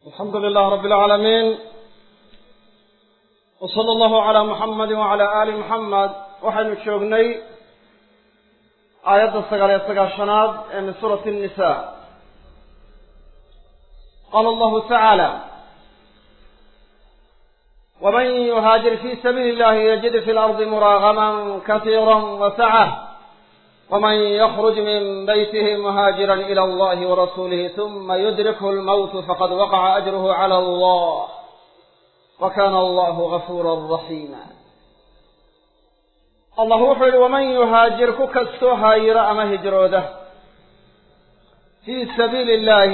alxamdu lilah rabi alcaalamiin w sala allahu calaa muxamadi wacala aali muxamed waxaynu joognay aayadda sagaal iyo sagaashanaad ee min suurati nisa qaala allahu tacaala waman yuhaajir fi sabiili illahi yajid fi lardi muraagaman kasiira wasacah ومن يخرج من بيته مهاجرا إلى الله ورسوله ثم يدركه الموت فقد وقع أجره على الله وكان الله غفورا رحيما الله وحول ومن يهاجر كستو هاير أما هجروده في سبيل الله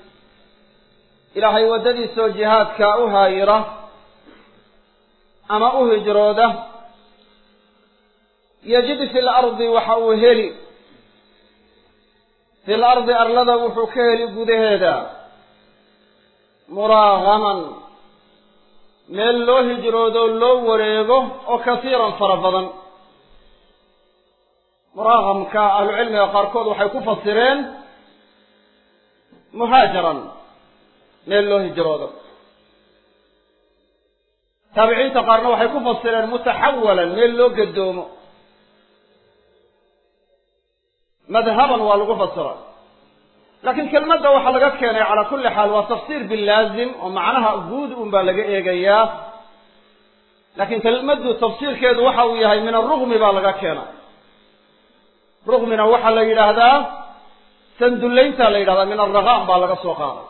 إلهي وددي سو جهاد كاو هايرة أما أهجروده yajid fi lardi waxa uu heli fi lardi arlada wuxuu ka heli gudaheeda muraagaman meel loo hijroodo loo wareego oo kasiiran fara badan muraagamka ahlucilmiga qaarkood waxay ku fasireen muhaajaran meel loo hijroodo taabiciinta qaarna waxay ku fasireen mutaxawalan meel loo gadoomo madhaban waa lagu fasira laakiin kelmadda waxaa laga keenay calaa kulli xaal waa tafsiir bilaazim oo macnaha guud un baa laga eegayaa laakiin kelmaddu tafsiirkeedu waxa uu yahay min arugmi baa laga keenay rugmina waxaa la yidhaahdaa sandullaynta la yidhahdaa min arraqaam baa laga soo qaaday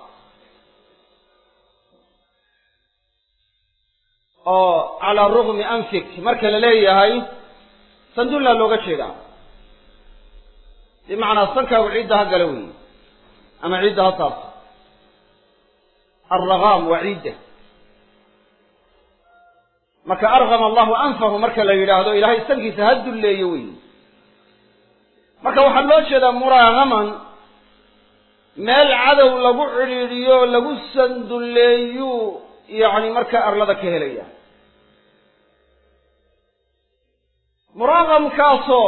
oo calaa rugmi anfik marka la leeyahay sandullaa looga jeedaa bimacnaa sankaagu ciidda ha gala weeye ama ciidda ha taabto alragaam waa ciidda marka argama allahu anfahu marka la yidhaahdo ilaahay sankiisa ha dulleeyo weeye marka waxaa loo jeedaa muraagaman meel cadow lagu cidhiidhiyo lagu sandulleeyu yacni markaa arlada ka helaya muraagamkaasoo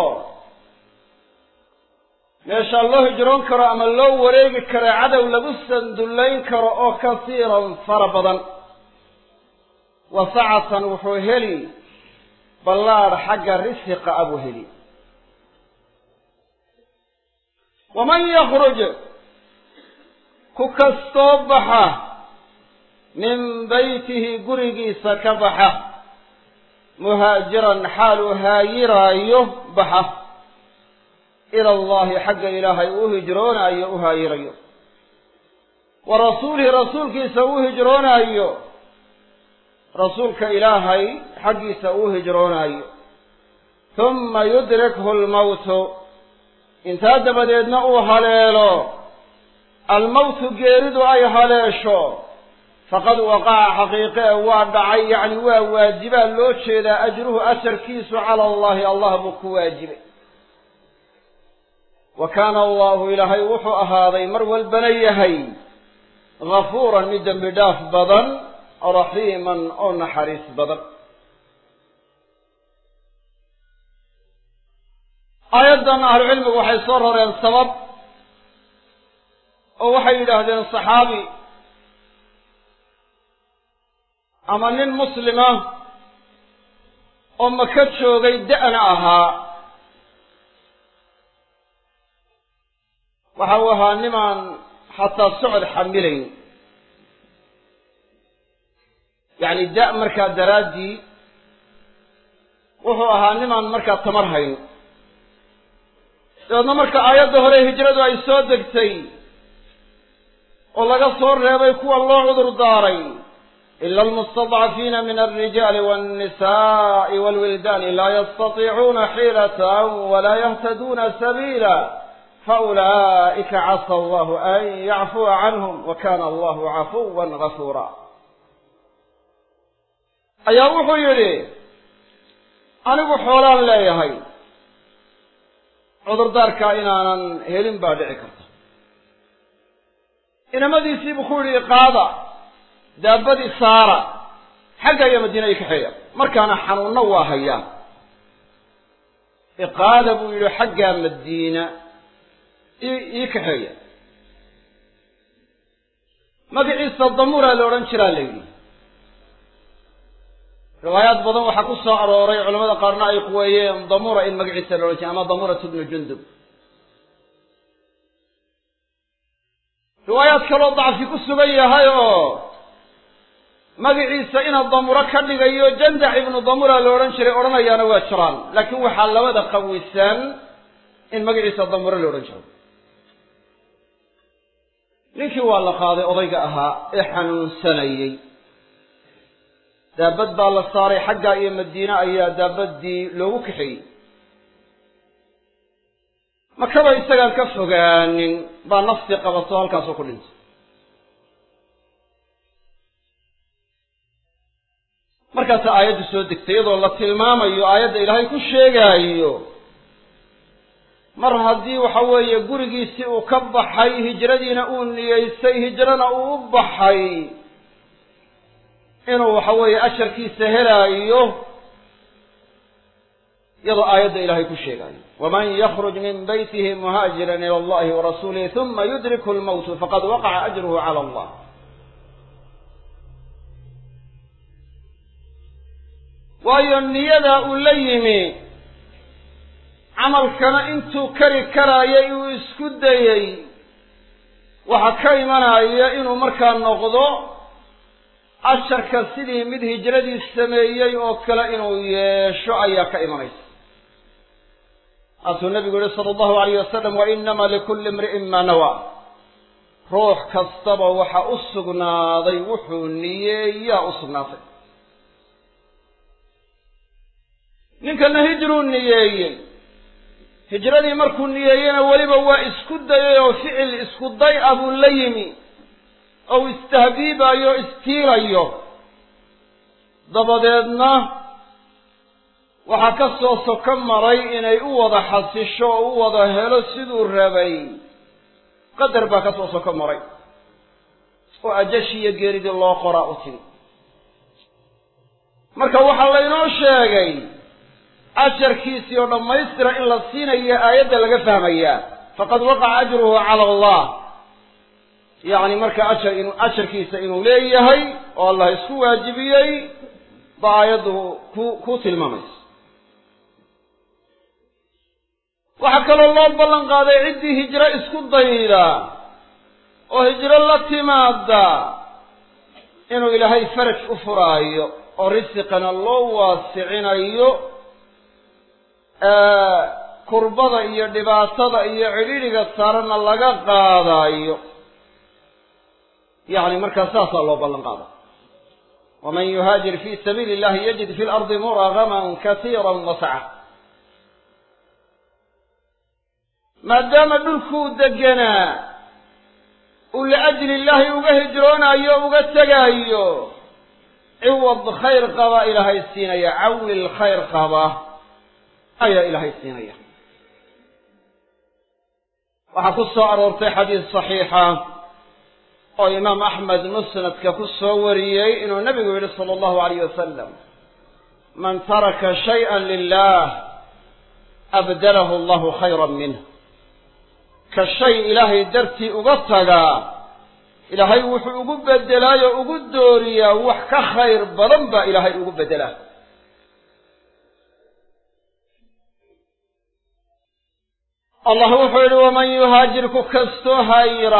meeshaa loo hijroon karo ama loo wareegi karo cadow lagu sandullayn karo oo kasiiran fara badan wasacatan wuxuu heli ballaadh xagga risiqa abuu heli waman yakruj ku kastoo baxa min beytihi gurigiisa ka baxa muhaajiran xaaluu haayiraayo baxa ila allahi xagga ilaahay uu hijroonaayo u haayirayo wa rasuulihi rasuulkiisa uu hijroonaayo rasuulka ilaahay xaggiisa uu hijroonaayo humma yudrikhu lmawtu intaa dabadeedna uu haleelo almawtu geeridu ay haleesho faqad waqaca xaqiiqe waa dhacay yacni waa waajibaa loo jeedaa ajruhu asarkiisu cala allahi allah buu ku waajibay wa kaana allahu ilaahay wuxuu ahaaday mar walbana yahay gafuuran mid dembi dhaaf badan raxiiman oo naxariis badan aayaddan ahlucilmigu waxay soo roreen sabab oo waxay yidhaahdeen saxaabi ama nin muslima oo maka joogay da'na ahaa waxa uu ahaa nimaan xataa socod xamilayn yacni da' markaa daraaddii wuxuu ahaa nimaan markaa tamar hayn dabeedna marka aayadda hore hijradu ay soo degtay oo laga soo reebay kuwa loo cudur daaray ila almustadcafiina min alrijaali walnisa'i walwildaani laa yastatiicuuna xiilatan walaa yahtaduuna sabiila faulaa'ika casa allahu an yacfuwa canhum wa kana allahu cafuwan gafuura ayaa wuxuu yidhi anigu xoolaan leeyahay cudurdaarkaa inaanan helin baa dhici karta inamadiisiibuu ku yidhi iqaada daabadii saara xagga iyo madiina ii kaxeeya markaana xanuunna waa hayaa iqaada buu yidhi xaggaa madiina ii kaxeeya magaciisa damuraa la odhan jiraa la yidhi riwaayaad badan waxaa ku soo arooray culamada qaarna ay quweeyeen damura in magaciisa la odhan jiray ama damurat bnu jundub riwaayaad kaloo dacfi ku sugan yahay oo magaciisa inaad damuro ka dhigayo jandax ibnu damura la odhan jiray odhanayaana waa jiraan laakiin waxaa labada qawisan in magaciisa damuro la odhan jiro ninkii waa la qaaday odayga ahaa ee xanuunsanayey daabad baa la saaray xaggaa iyo madiine ayaa daabaddii loogu kaxeeyey makaba isagaan ka fogaanin baa naftii qabato halkaasuu ku dhintay markaasaa aayaddu soo degtay iyadoo la tilmaamayo aayadda ilaahay ku sheegaayo mar haddii waxa weeye gurigiisii uu ka baxay hijradiina uu niyeysay hijrana uu u baxay inuu waxa weeye asharkiisa helaayo iyadoo aayadda ilaahay ku sheegaayo waman yakruj min baytihi muhaajiran ila allahi warasuulihi huma yudriku lmowtu faqad waqaca ajruhu cala allah waayo niyadaa uu la yimi camalkana intuu kari karaayay uu isku dayey waxaa ka imanaya inuu markaa noqdo asharka sidii mid hijradii sameeyey oo kale inuu yeesho ayaa ka imanaysa haasuu nabigu yihi sala allahu alayh wasalam wa inama likulli imri'in maa nawa ruux kastaba waxa u sugnaaday wuxuu niyeeyaa u sugnaatay ninkana hijruu niyeeyey hijradii markuu niyeeyena weliba waa isku dayay oo ficil isku day ah buu la yimi oo istahbiibayo o istiilayo dabadeedna waxaa ka soo soko maray inay u wada xasisho oo u wada helo siduu rabay qadar baa ka soo soko maray oo ajashi iyo geeridii loo qoraa u timi marka waxaa laynoo sheegay ajarkiisii oo dhammaystira in la siinayo aayadda laga fahmayaa faqad waqaca ajruhu cala allah yacni marka ajar inu ajarkiisa inuu leeyahay oo allah isku waajibiyey ba aayaddu ku ku tilmaamaysa waxaa kaloo loo ballan qaaday ciddii hijro isku dayda oo hijro la timaada inuu ilaahay faraj u furaayo oo risiqana loo waasicinayo kurbada iyo dhibaatada iyo cidhiidhiga saarana laga qaadaayo yacni markaa saasaa loo ballan qaada waman yuhaajir fi sabiili illahi yajid fi lardi muragaman kasiira wasaca maadaama dhulkuu deganaa uu liajli illaahi uga hijroonaayo o uga tegaayo ciwad khayr qaba ilaahay siinaya cawil khayr qaba ayaa ilaahay siinaya waxaa ku soo aroortay xadiis saxiixa oo imaam axmed musnadka ku soo wariyey inuu nabigu yihi sala allahu alayh wasalam man taraka shayئa lilah abdalahu allahu khayra minh ka shay ilaahay dartii uga tagaa ilaahay wuxuu ugu bedelaayo ugu dooriyaa wax ka khayr badan baa ilaahay ugu bedelaa allah wuxuu yihi waman yuhaajir ku kastoo haayira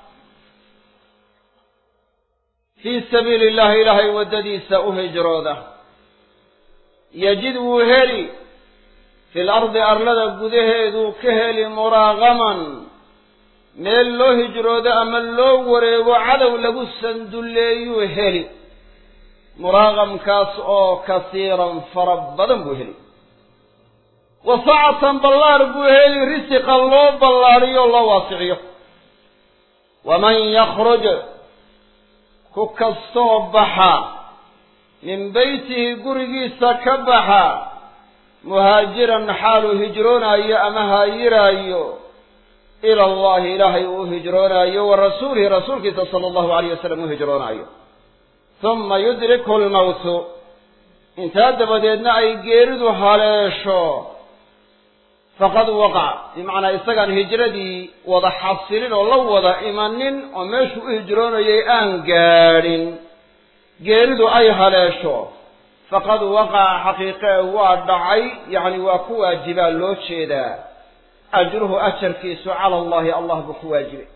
fii sabiili illahi ilaahay waddadiisa u hijrooda yajid wuu heli fi lardi arlada gudaheeduu ka heli muraagaman meel loo hijroodo ama loo wareego cadow lagu sandulleeyuu heli muraaqamkaas oo kasiiran fara badan buu heli wasacatan ballaar buu heli risiqa loo ballaariyo o loo waasiciyo waman yakhruj ku kastoo baxa min beytihi gurigiisa ka baxa muhaajiran xaaluu hijroonaayo ama haayiraayo ila allahi ilaahay uu hijroonaayo wa rasuulihi rasuulkiisa sala allahu alayh wasalam uu hijroonaayo huma yudriku lmowtu intaa dabadeedna ay geeridu haleesho faqad waqac bimacnaa isagaan hijradii wada xasilin oo la wada imanin oo meeshuu u hijroonayay aan gaadhin geeridu ay haleesho faqad waqaca xaqiiqee waa dhacay yacni waa ku waajibaa loo jeedaa ajruhu ajarkiisu cala allahi allah buu ku waajibay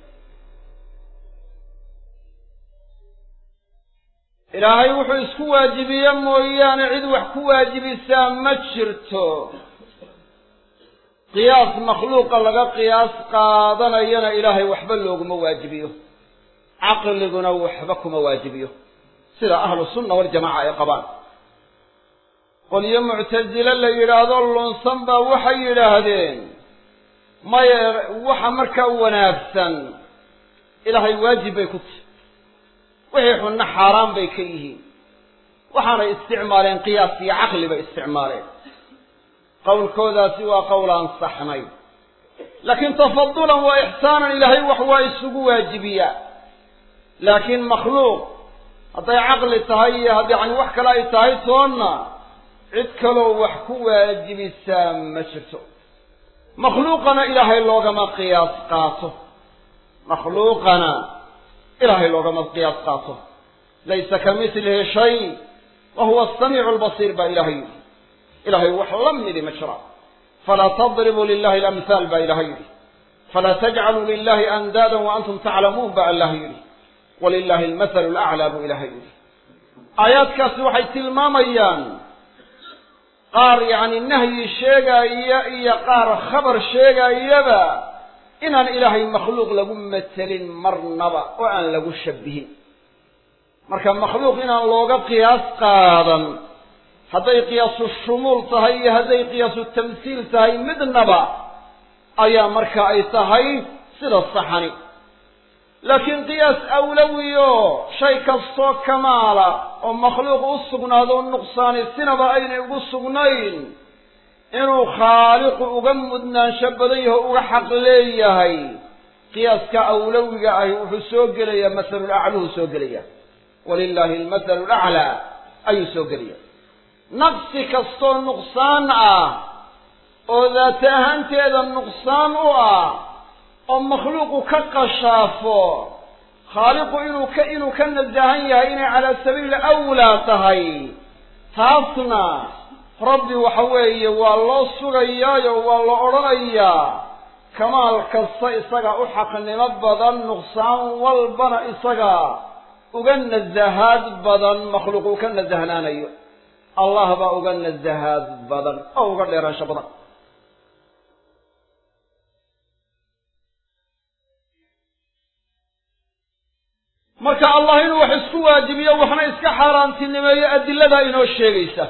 ilaahay wuxuu isku waajibiye mooyaane cid wax ku waajibisaa ma jirto qiyaas makhluuqa laga qiyaas qaadanayana ilaahay waxba looguma waajibiyo caqliguna waxba kuma waajibiyo sida ahlu sunna waljamaca ay qabaan qolyo muctasile la yidhaahdo lunsan baa waxay yidhaahdeen maya waxa markaa wanaagsan ilaahay waajib bay ku tahy wixii xunna xaaraan bay ka yihiin waxaanay isticmaaleen qiyaas iyo caqli bay isticmaaleen qowlkoodaasi waa qowl aan saxnay laakiin tafadulan waa ixsaanan ilaahay wax waa isugu waajibiyaa laakiin makhluuq hadday caqli tahay iyo hadd yacni wax kale ay tahay toonna cid kaloo wax ku waajibisaa ma jirto makhluuqana ilaahay loogama qiyaas qaato makhluuqana ilaahay loogama qiyaas qaato laysa ka mitlihi shay wa huwa asamiicu albasiir baa ilahay yidhi ilahay wax la midi ma jira falaa tadribuu lilahi alamhaal baa ilahay yidhi falaa tajcaluu lilahi andaadan wa antum taclamuun baa allah yidhi walilahi almathalu alaclaa buu ilahay yidhi aayaadkaasi waxay tilmaamayaan qaar yacni nahyi sheegaaya iyo qaar khabar sheegaayaba inaan ilaahay makhluuq lagu matelin marnaba oo aan lagu shabihin marka makhluuq inaan looga qiyaas qaadan hadday qiyaasu shumuul tahay iyo hadday qiyaasu tamsiil tahay midnaba ayaa marka ay tahay sida saxani laakiin qiyaas awlawiyo shay kastoo kamaala oo makhluuq u sugnaado nuqsaani sinaba aynay ugu sugnayn inuu khaaliqu uga mudnaansho badan yaho uga xaq leeyahay qiyaaska awlawiga ahi wuxuu soo gelayaa masalulacluhu soo gelaya walilaahi almathalu laclaa ayuu soo gelaya naqsi kastoo nuqsaan ah oo daata ahaanteeda nuqsaan u ah oo makhluuqu ka qashaafo khaaliqu inuu ka inuu ka nasahan yahay inay calaa sabiili awlaa tahay taasna rabbi waxa weeye waa loo sugayaayo waa la odhanayaa kamaal kasta isaga u xaqnimo badan nuqsaan walbana isaga uga nasahaad badan makhluuq uu ka nasahnaanayo allah baa uga nasahaad badan oo uga dheeraansho badan marka allah inuu wax isku waajibiyo waxna iska xaaraantinimeeyo adiladaa inoo sheegaysa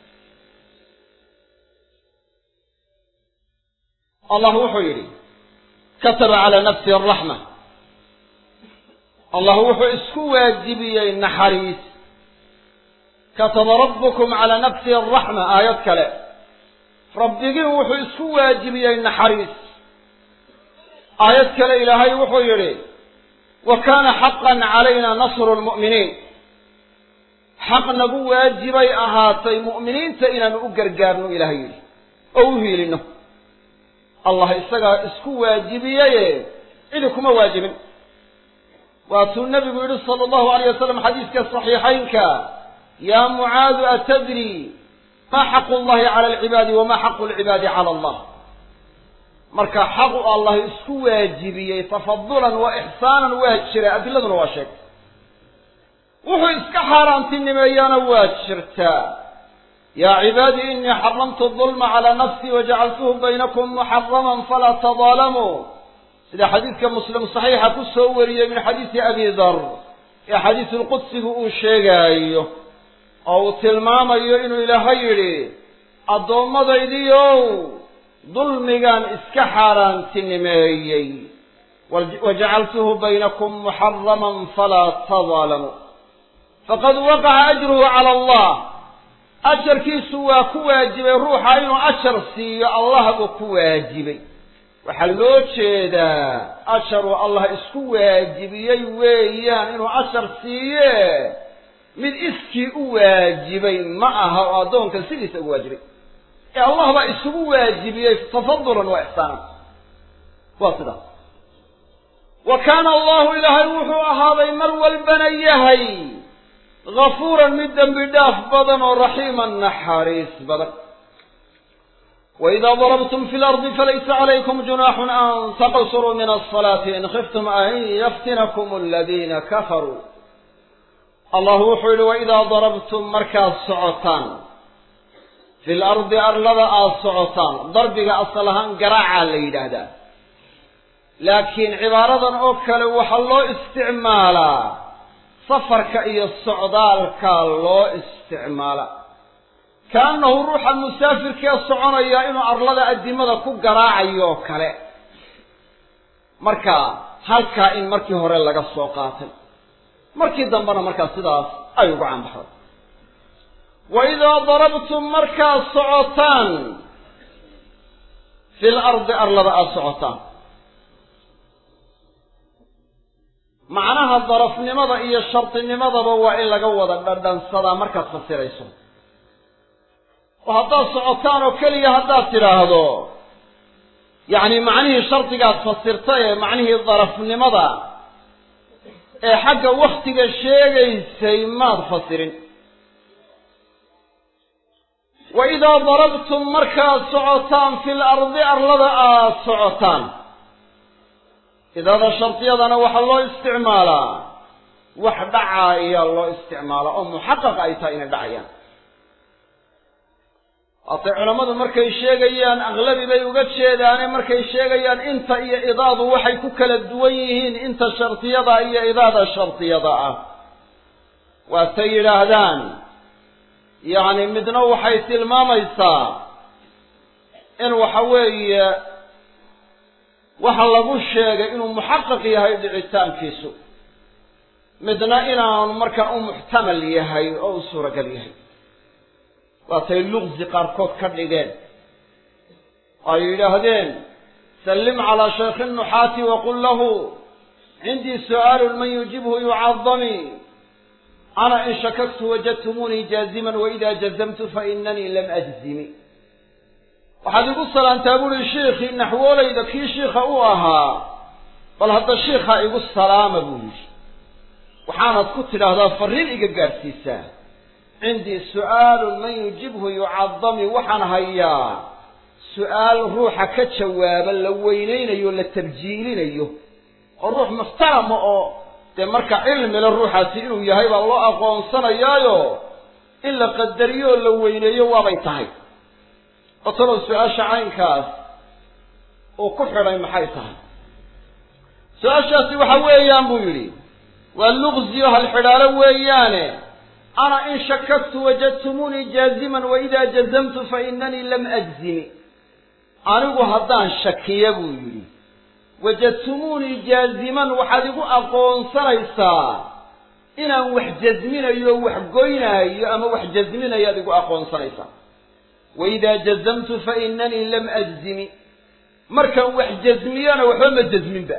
allah wuxuu yidhi kataba calaa nafsihi araxma allah wuxuu isku waajibiyey naxariis kataba rabbukum calaa nafsihi araxma aayad kale rabbigiin wuxuu isku waajibiyey naxariis aayad kale ilaahay wuxuu yidhi wa kaana xaqan calayna nasru lmu'miniin xaq nagu waajibay ahaatay mu'miniinta inaanu u gargaarno ilahay yidhi oo u hiilino allah isagaa isku waajibiyaye cidi kuma waajibin waatuu nabigu yidhi sala allahu alayh wasalam xadiiska saxiixaynka yaa mucaadu atadri ma xaqu llahi cala alcibaadi wama xaqu lcibaadi cala allah marka xaqu allah isku waajibiyey tafadulan wa ixsaanan waa jira adiladuna waa sheegtay wuxuu iska xaaraantinimeeyaana waa jirtaa yaa cibaadii inii xaramtu dulma calaa nafsii wajacaltuhu baynakum muxaraman falaa tadaalamuu sida xadiidka muslim saxiixa ku soo wariyey min xadiisi abi dar ee xadiisulqudsigu uu sheegaayo oo uu tilmaamayo inuu ilaahay yidhi addoommadaydiiow dulmigaan iska xaaraantinimeeyey wajacaltuhu baynakum muxaraman falaa tadaalamuu faqad waqaca ajruhu cala allah ajarkiisu waa ku waajibay ruuxa inuu ajar siiyo allah buu ku waajibay waxaa loo jeedaa ajaruu allah isku waajibiyey weeyaan inuu ajar siiye mid iskii u waajibay ma aha oo addoonka sidiisa ugu waajibay ee allah baa isugu waajibiyey tafadulan wa ixsaanan waa sidaas wa kaana allahu ilaahay wuxuu ahaaday mar walbana yahay gafuuran mid dembi dhaaf badan oo raxiiman naxariis badan وإذا ضربتم في الأرض فليس عليكم جناح أن تقصروا من الصلاة إن خفتم أن يفتنكم الذين كفروا الله وحول وإذا ضربتم مركز صعطان في الأرض أرلض الصعطان ضربك أصلها قراعة ليلة لكن عبارة أوكل وحلو استعمالا صفرك إيا الصعدال كالو استعمالا kaannahu ruuxa musaafirkee soconaya inuu arlada addimada ku garaacayo oo kale marka halkaa in markii hore laga soo qaatay markii dambena markaa sidaas ay ugu canbaxday wa idaa darabtum markaad socotaan fi lardi arlada aada socotaan macnaha darafnimada iyo shardinimadaba waa in laga wada dhadhansadaa markaad fasirayso oo haddaad socotaan oo keliya haddaad tidhaahdo yacni macnihii shardigaad fasirtay ee macnihii darafnimada ee xagga waktiga sheegaysay maad fasirin wa idaa darabtum markaad socotaan fil ardi arlada aad socotaan idaada shardiyadana waxaa loo isticmaalaa wax dhacaa ayaa loo isticmaalaa oo muxaqaq ay tahay inay dhacayaan haatay culammadu markay sheegayaan aqlabi bay uga jeedaane markay sheegayaan inta iyo idaadu waxay ku kala duwan yihiin inta shardiyada iyo idaada shardiyada ah waatay yidhaahdaan yacni midna waxay tilmaamaysaa in waxa weeye waxa lagu sheegay inuu muxaqaq yahay dhicitaankiisu midna inaanu markaa u muxtamal yahay oo u suuragal yahay waatay luqsi qaarkood ka dhigeen ay yidhaahdeen sallim calaa shaykhi nuxaati waqul lahu cindii su'aalun man yujibhu yucadami ana in shakaktu wajadtumuunii jaaziman waida jazamtu fainanii lam ajzimi waxaad igu salaantaa buuri shiikhii naxwoolayda kii shiikha u ahaa bal hadda shiikha igu salaama buu yidhi waxaanad ku tidhaahdaa farriin iga gaadhsiisaa cindii su'aalun man yujibhu yucadami waxaan hayaa su'aal ruuxa ka jawaaba la weynaynayo la tabjiilinayo oo ruux muxtarama oo dee marka cilmile ruuxaasi inuu yahay baa loo aqoonsanayaayo in la qadariyo oo la weyneeyo waabay tahay qotolow su-aasha caynkaas uu ku xidhay maxay tahay su-aashaasi waxa weeyaan buu yidhi waa luqsiyo halxidhaalo weeyaane ana in shakaktu wajadtumuunii jaaziman waida jazamtu fainanii lam ajzimi anigu haddaan shakiya buu yidhi wajadtumuunii jaaziman waxaad igu aqoonsanaysaa inaan wax jasminayo wax goynaayo ama wax jasminayaad igu aqoonsanaysaa waidaa jazamtu fainanii lam ajzimi markaan wax jasmiyona waxba ma jasminba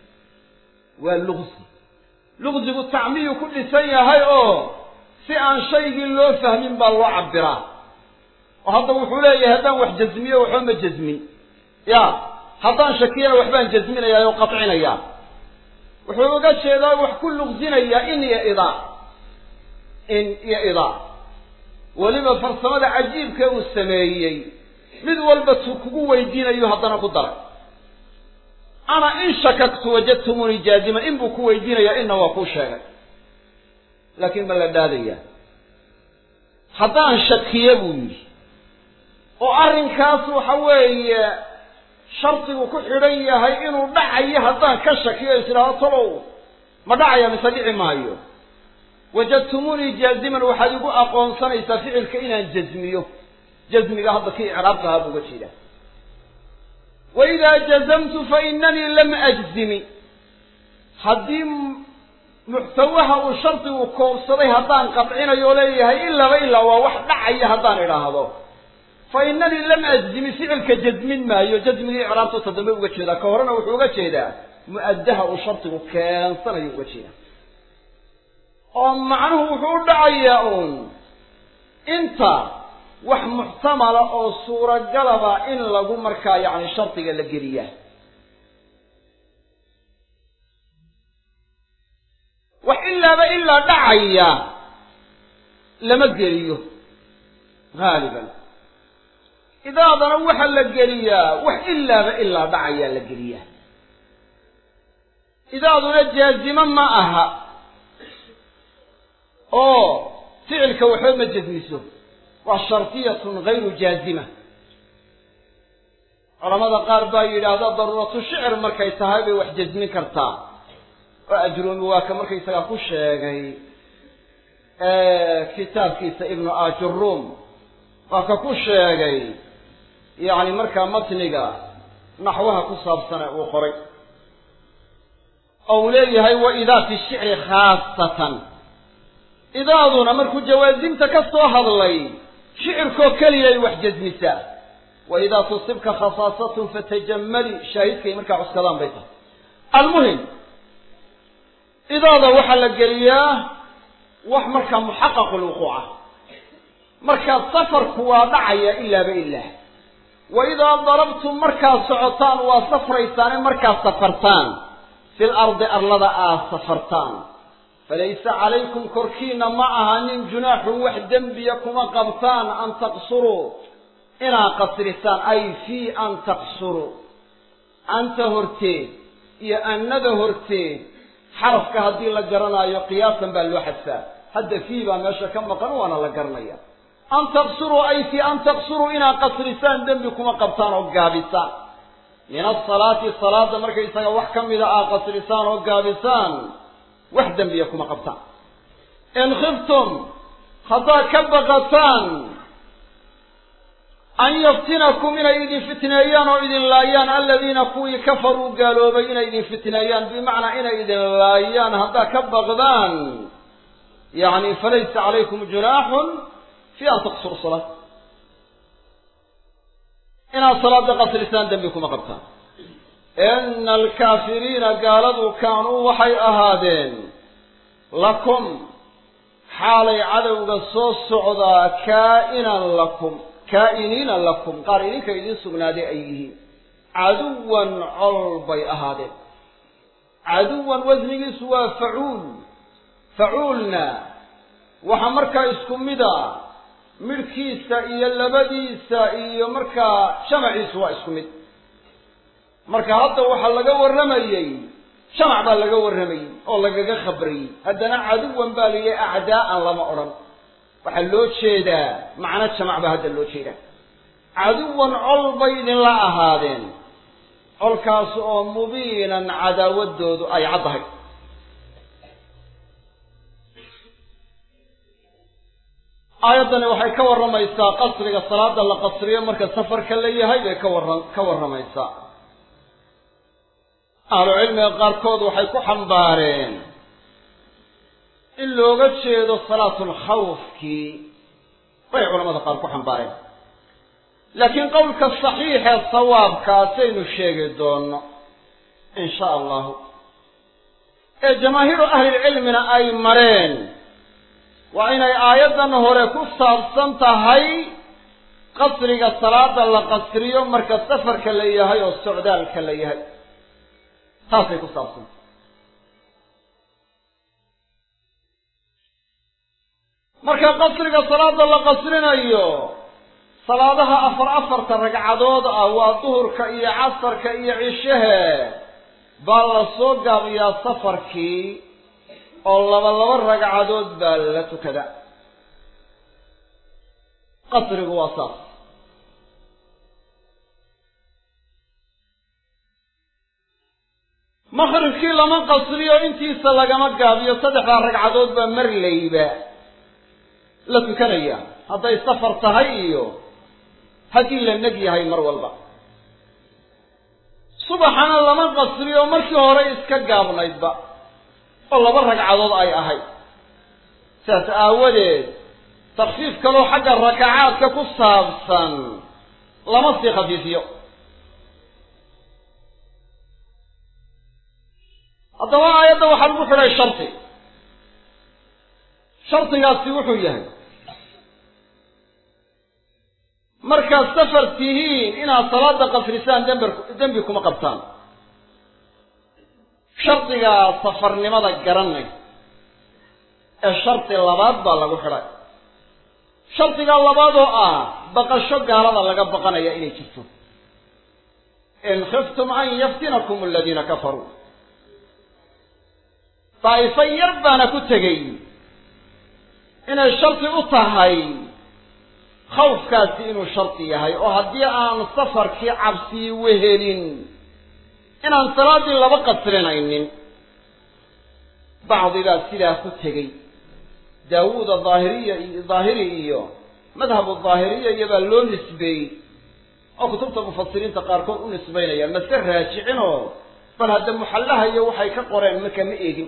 waa luqsi luqsigu tacmiyuu ku dhisan yahay oo si aan shaygii loo fahmin baa loo cabbiraa oo hadda wuxuu leeyahay haddaan wax jasmiyo waxba ma jasmin ya haddaan shakiyana waxbaan jasminayaa oo qatcinayaa wuxuu uga jeedaa wax ku luqsinayaa in iyo idaa in iyo idaa weliba farsamada cajiibka uu sameeyey mid walba tu kugu weydiinayo haddana ku daray ana in shakaktu wajadtumuunii jaaziman in buu ku weydiinayaa inna waa kuu sheegay laakiin ma la dhaadaya haddaan shakiye buu yidhi oo arrinkaas waxa weeye shardigu ku xidhan yahay inuu dhacayo haddaan ka shakiyo is idhaahdo tolow ma dhacaya mise dhici maayo wajadtumuunii jaaziman waxaad igu aqoonsanaysaa ficilka inaan jasmiyo jasmiga hadda kii icraabka ahaa buuga jeedaa waidaa jazamtu fainanii lam ajzimi haddii muxtawaha uu shardigu koobsaday haddaan qadcinayo oo leeyahay ilaaba ilaa waa wax dhacaya haddaan idhaahdo fa inanii lam ajzimi ficilka jasmin maayo jasmigii icraabta ta dambe uga jeedaa ka horena wuxuu uga jeedaa mu-addaha uu shardigu keensanayo uga jeedaa oo macnuhu wuxuu u dhacayaa uun inta wax muxtamala oo suuragalaba in lagu markaa yacni shardiga la geliyaa wax ilaaba ilaa dhacaya lama geliyo haaliban idaadana waxa la geliyaa wax ilaaba ilaa dhacayaa la geliyaa idaaduna jaazimo ma aha oo ficilka waxba ma jasmiso waa shardiyatun gayru jaazima culamada qaar baa yidhaahda daruuratu shicir markay tahay bay wax jasmin kartaa oo ajroomi waa ka markaysagaa ku sheegay kitaabkiisa ibnu ajuruum waa ka ku sheegay yacni markaa matniga naxwaha ku saabsane uu qoray oo uu leeyahay wa idaa fi shicri khaasatan idaaduna markuu jawaasimta ka soo hadlay shicirkoo keliyay wax jasmisaa wa idaa tusibka khasaasatun fatajamali shaahidkay markaa cuskadaan bay tahay almuhim idaada waxaa la geliyaa wax markaa muxaqaqu lwuquuca markaa safarku waa dhacaya ilaaba ilaa wa idaa darabtum markaad socotaan waa safraysaane markaad safartaan fil ardi arlada aad safartaan falaysa calaykum korkiina ma ahanin junaaxun wax dembiya kuma qabtaan an taqsuruu inaad qasrisaan ay fii an taqsuruu anta horteed iyo annada horteed xarafka haddii la garanaayo qiyaasan baa loo xadfaa hadda fii baa meesha ka maqan waana la garanaya an taqsuruu ay fii an taqsuruu inaad qasrisaan dembi kuma qabtaan oo gaabisaan min asalaati salaada markaysaga wax ka mida aad qasrisaan oo gaabisaan wax dembiya kuma qabtaan in khiftum haddaad ka baqataan an yaftinakum inay idin fitneeyaan oo idin laayaan aladiina kuwii kafaruu gaaloobay inay idin fitneeyaan bimacnaa inay idin laayaan haddaad ka baqdaan yacni falaysa calaykum junaaxun fi an taqsuru salaa inaad salaada qasrisaan dembi kuma qabtaan ina alkaafiriina gaaladu kaanuu waxay ahaadeen lakum xaalay cadowga soo socdaa kaa'inan lakum kaa'iniina lakum qaar idinka idiin sugnaaday ay yihiin caduwan col bay ahaadeen caduwan wasnigiisu waa facuul facuulna waxaa markaa isku mida midhkiisa iyo labadiisa iyo markaa jamaciisu waa isku mid marka hadda waxaa laga warramayey jamac baa laga warramayey oo lagaga khabrayey haddana caduwan baa la yihi acdaa'an lama odhan waxaa loo jeedaa macno jamac baa hadda loo jeedaa caduwan col bay idinla ahaadeen colkaas oo mubiinan cadaawaddoodu ay caddahay aayaddani waxay ka warramaysaa qasriga salaada la qasriyo marka safarka la yahay bay ka warra ka warramaysaa ahlu cilmiga qaarkood waxay ku xambaareen in looga jeedo salaatulkhawfkii bay culamada qaar ku xambaareen laakiin qowlka saxiixee sawaabkaasaynu sheegi doonno in sha allahu ee jamaahiiru ahlilcilmina ay mareen waa inay aayaddan hore ku saabsan tahay qasriga salaada la qasriyo marka safarka la yahay oo socdaalka la yahay taasay ku saabsantah marka qasriga salaada la qasrinayo salaadaha afar afarta ragcadood ah waa duhurka iyo casarka iyo cishahe baa la soo gaabiyaa safarkii oo laba laba ragcadood baa la tukada qasrigu waa saas maqribkii lama qasriyo intiisa lagama gaabiyo saddexdaa ragcadood baa marlayba la tukanaya hadday safar tahay iyo haddii la neg yahay mar walba subaxana lama qasriyo markii hore iska gaabnaydba oo laba ragcadood ay ahayd sidaas aawadeed takfiif kaloo xagga rakacaadka ku saabsan lama sii khafiifiyo haddaba aayadda waxaa lagu xidhay shardi shardigaasi wuxuu yahay markaad safar tihiin inaad salaada qasrisaan dember dembi kuma qabtaan shardigaa safarnimada garanay ee shardi labaad baa lagu xidhay shardiga labaad oo ah baqasho gaalada laga baqanaya inay jirto in khiftum an yaftinakum aladiina kafaruu daa'ifo yar baana ku tegey inay shardi u tahay khawfkaasi inuu shardi yahay oo haddii aan safarkii cabsii wehelin inaan salaaddii laba qasrinaynin bacdigaa sidaa ku tegey daawuuda daahiriya iyo daahiri iyo madhabu daahiriya iyobaa loo nisbeeyey oo kutubta mufasiriinta qaarkood u nisbaynayaan mase raajicinoo bal hadda muxallaha iyo waxay ka qoreen marka ma eegin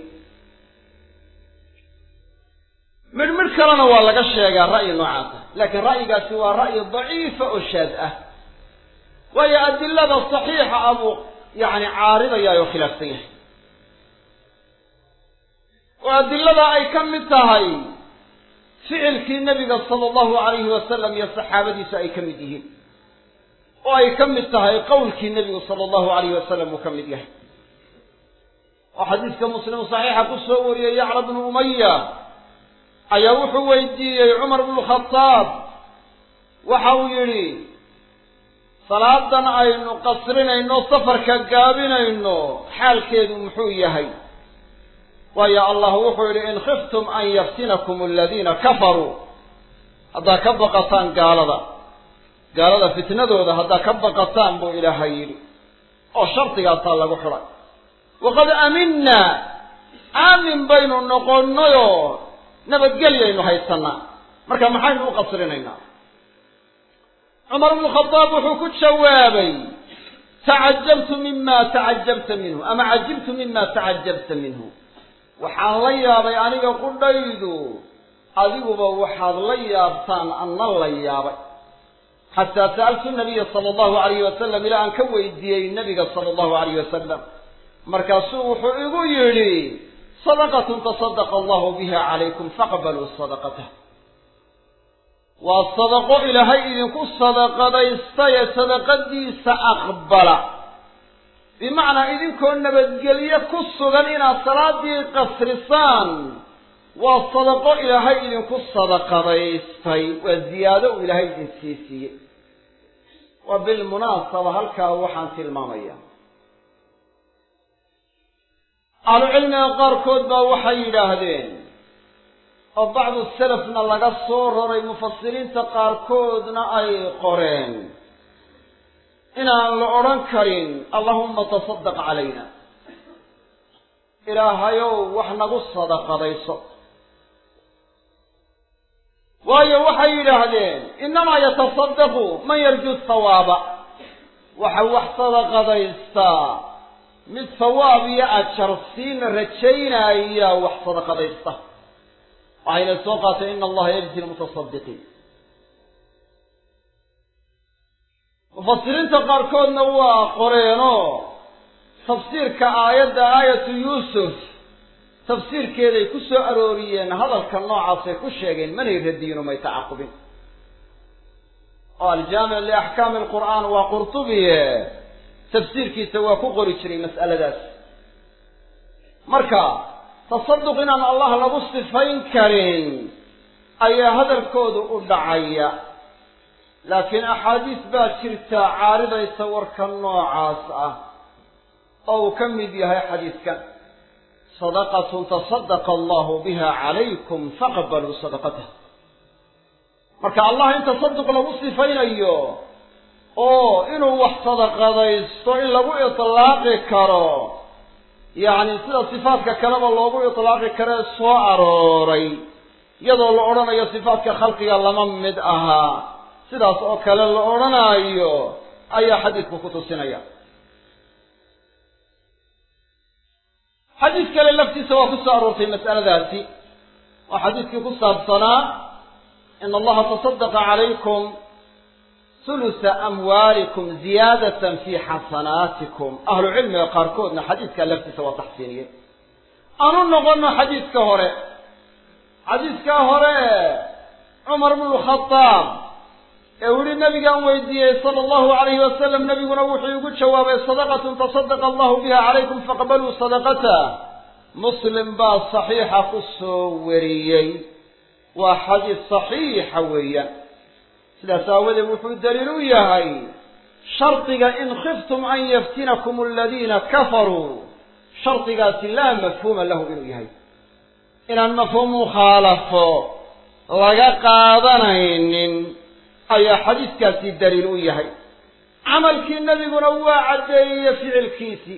midh midh kalena waa laga sheegaa ra'yi noocaasa laakiin ra'yigaasi waa ra'yi daciifa oo shaad ah waayo adilada saxiixa ah buu yacni caaridayaa oo khilaafsan yahay oo adilada ay ka mid tahay ficilkii nebiga sala allahu alayhi wasalam iyo saxaabadiisu ay ka mid yihiin oo ay ka mid tahay qowlkii nebigu sala allahu alayhi wasalam uu ka mid yahay oo xadiiska muslim saxiixa ku soo wariyey yacla bnu umaya ayaa wuxuu weydiiyey cumar bnu khadaab waxa uu yidhi salaadan aynu qasrinayno safarka gaabinayno xaalkeedu muxuu yahay waayo allah wuxuu yidhi in khiftum an yaftinakum aladiina kafaruu haddaad ka baqataan gaalada gaalada fitnadooda haddaad ka baqataan buu ilaahay yidhi oo shardigaasaa lagu xidhay waqad aaminaa aamin baynu noqonnayoo nabadgelyaynu haysanaa marka maxaynu u qasrinaynaa cumar bnu khadaab wuxuu ku jawaabay tacajabtu mima tacajabta minhu ama cajibtu mima tacajabta minhu waxaan la yaabay aniga qudhaydu adiguba waxaad la yaabtaan anna la yaabay xataa sa'altu nabiya sala allahu alayhi wasalam ilaa aan ka weydiiyey nabiga sala allahu alayh wasalam markaasuu wuxuu igu yidhi sadaqatun tasadaqa allahu biha calaykum faqbaluu sadaqatah waa sadaqo ilaahay idinku sadaqadaystaye sadaqadiisa aqbala bimacnaa idinkoo nabadgelye ku sugan inaad salaadii qasrisaan waa sadaqo ilaahay idinku sadaqadaystay waa ziyaado uu ilaahay idin sii siiyey waa bilmunaasaba halkaa waxaan tilmaamaya ahlucilmiga qaarkood baa waxay yidhaahdeen oo bacdu salafna laga soo raray mufasiriinta qaarkoodna ay qoreen inaan la odhan karin allahumma tasaddaq calayna ilaahayow wax nagu sadaqadayso waayo waxay yidhaahdeen innamaa yatasaddaqu man yarju thawaaba waxa wax sadaqadaystaa mid thawaab iyo ajar siina rajaynaya wax sadaqadaysta waxayna soo qaatay ina allaha yajzi lmutasadiqiin mufasiriinta qaarkoodna waa qoreenoo tafsiirka aayadda aayatu yuusuf tafsiirkeeday ku soo arooriyeen hadalka noocaasay ku sheegeen manay radiyin umay tacaqubin oo aljaamic liaxkaami alqur'aan waa qurtubiye tafsiirkiisa waa ku qori jiray mas'aladaas marka tasaduq inaan allah lagu sifayn karin ayaa hadalkoodu u dhacaya laakiin axaadiis baa jirta caaridaysa warka noocaas ah oo uu ka mid yahay xadiiskan sadaqatun tasadaqa allahu biha calaykum faqbaluu sadaqatah marka allah in tasaduq lagu sifaynayo oo inuu wax sadaqadaysto in lagu itlaaqi karo yacni sida sifaadka kaleba loogu itlaaqi karee soo arooray iyadoo la odhanayo sifaadka khalqiga lama mid ahaa sidaas oo kale la odhanaayo ayaa xadiidku ku tusinaya xadiis kale laftiisa waa ku soo aroortay mas'aladaasi oo xadiiskii ku saabsanaa ina allaha tasadaqa calaykum hulusa amwaalikum ziyaadatan fii xasanaatikum ahlu cilmiga qaarkoodna xadiidkaa laftiisa waa taxsiiniyey aanu noqono xadiiska hore xadiiskaa hore cumar bnu khadaab ee u yihi nabigaan weydiiyey sala allahu alayhi wasalam nabiguna wuxuu igu jawaabay sadaqatun tasadaqa allahu biha calaykum faqbaluu sadaqata muslim baa saxiixa ku soo wariyey waa xadiis saxiixa weeyaan sidaas aawadeed wuxuu daliil u yahay shardiga in khiftum an yaftinakum aladiina kafaruu shardigaasi laa mafhuuma lahu inuu yahay inaan mafhuum mukhaalafo laga qaadanaynin ayaa xadiiskaasi daliil u yahay camalkii nebiguna waa caddeeyey ficilkiisii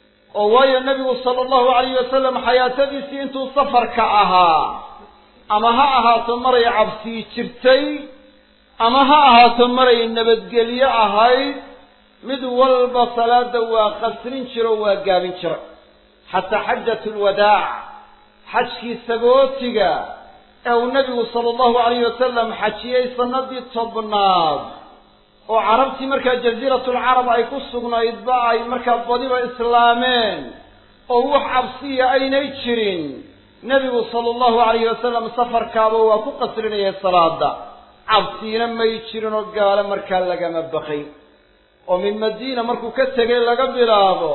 oo waayo nebigu sala allahu alayh wasalam xayaatadiisii intuu safarka ahaa ama ha ahaato maray cabsii jirtay ama ha ahaato maray nabadgelyo ahayd mid walba salaada waa qasrin jiro waa gaabin jira xataa xajatu lwadaac xajkii sagootiga ee uu nebigu sala allahu alayh wasalam xajiyey sanadii tobnaad oo carabtii markaa jasiiratulcarab ay ku sugnaydba ay markaa badiba islaameen oo wax cabsiya aynay jirin nebigu sala allahu alayhi wasalam safarkaaba waa ku qasrinayay salaada cabsiina may jirin oo gaalo markaa lagama baqay oo min madiina markuu ka tegay laga bilaabo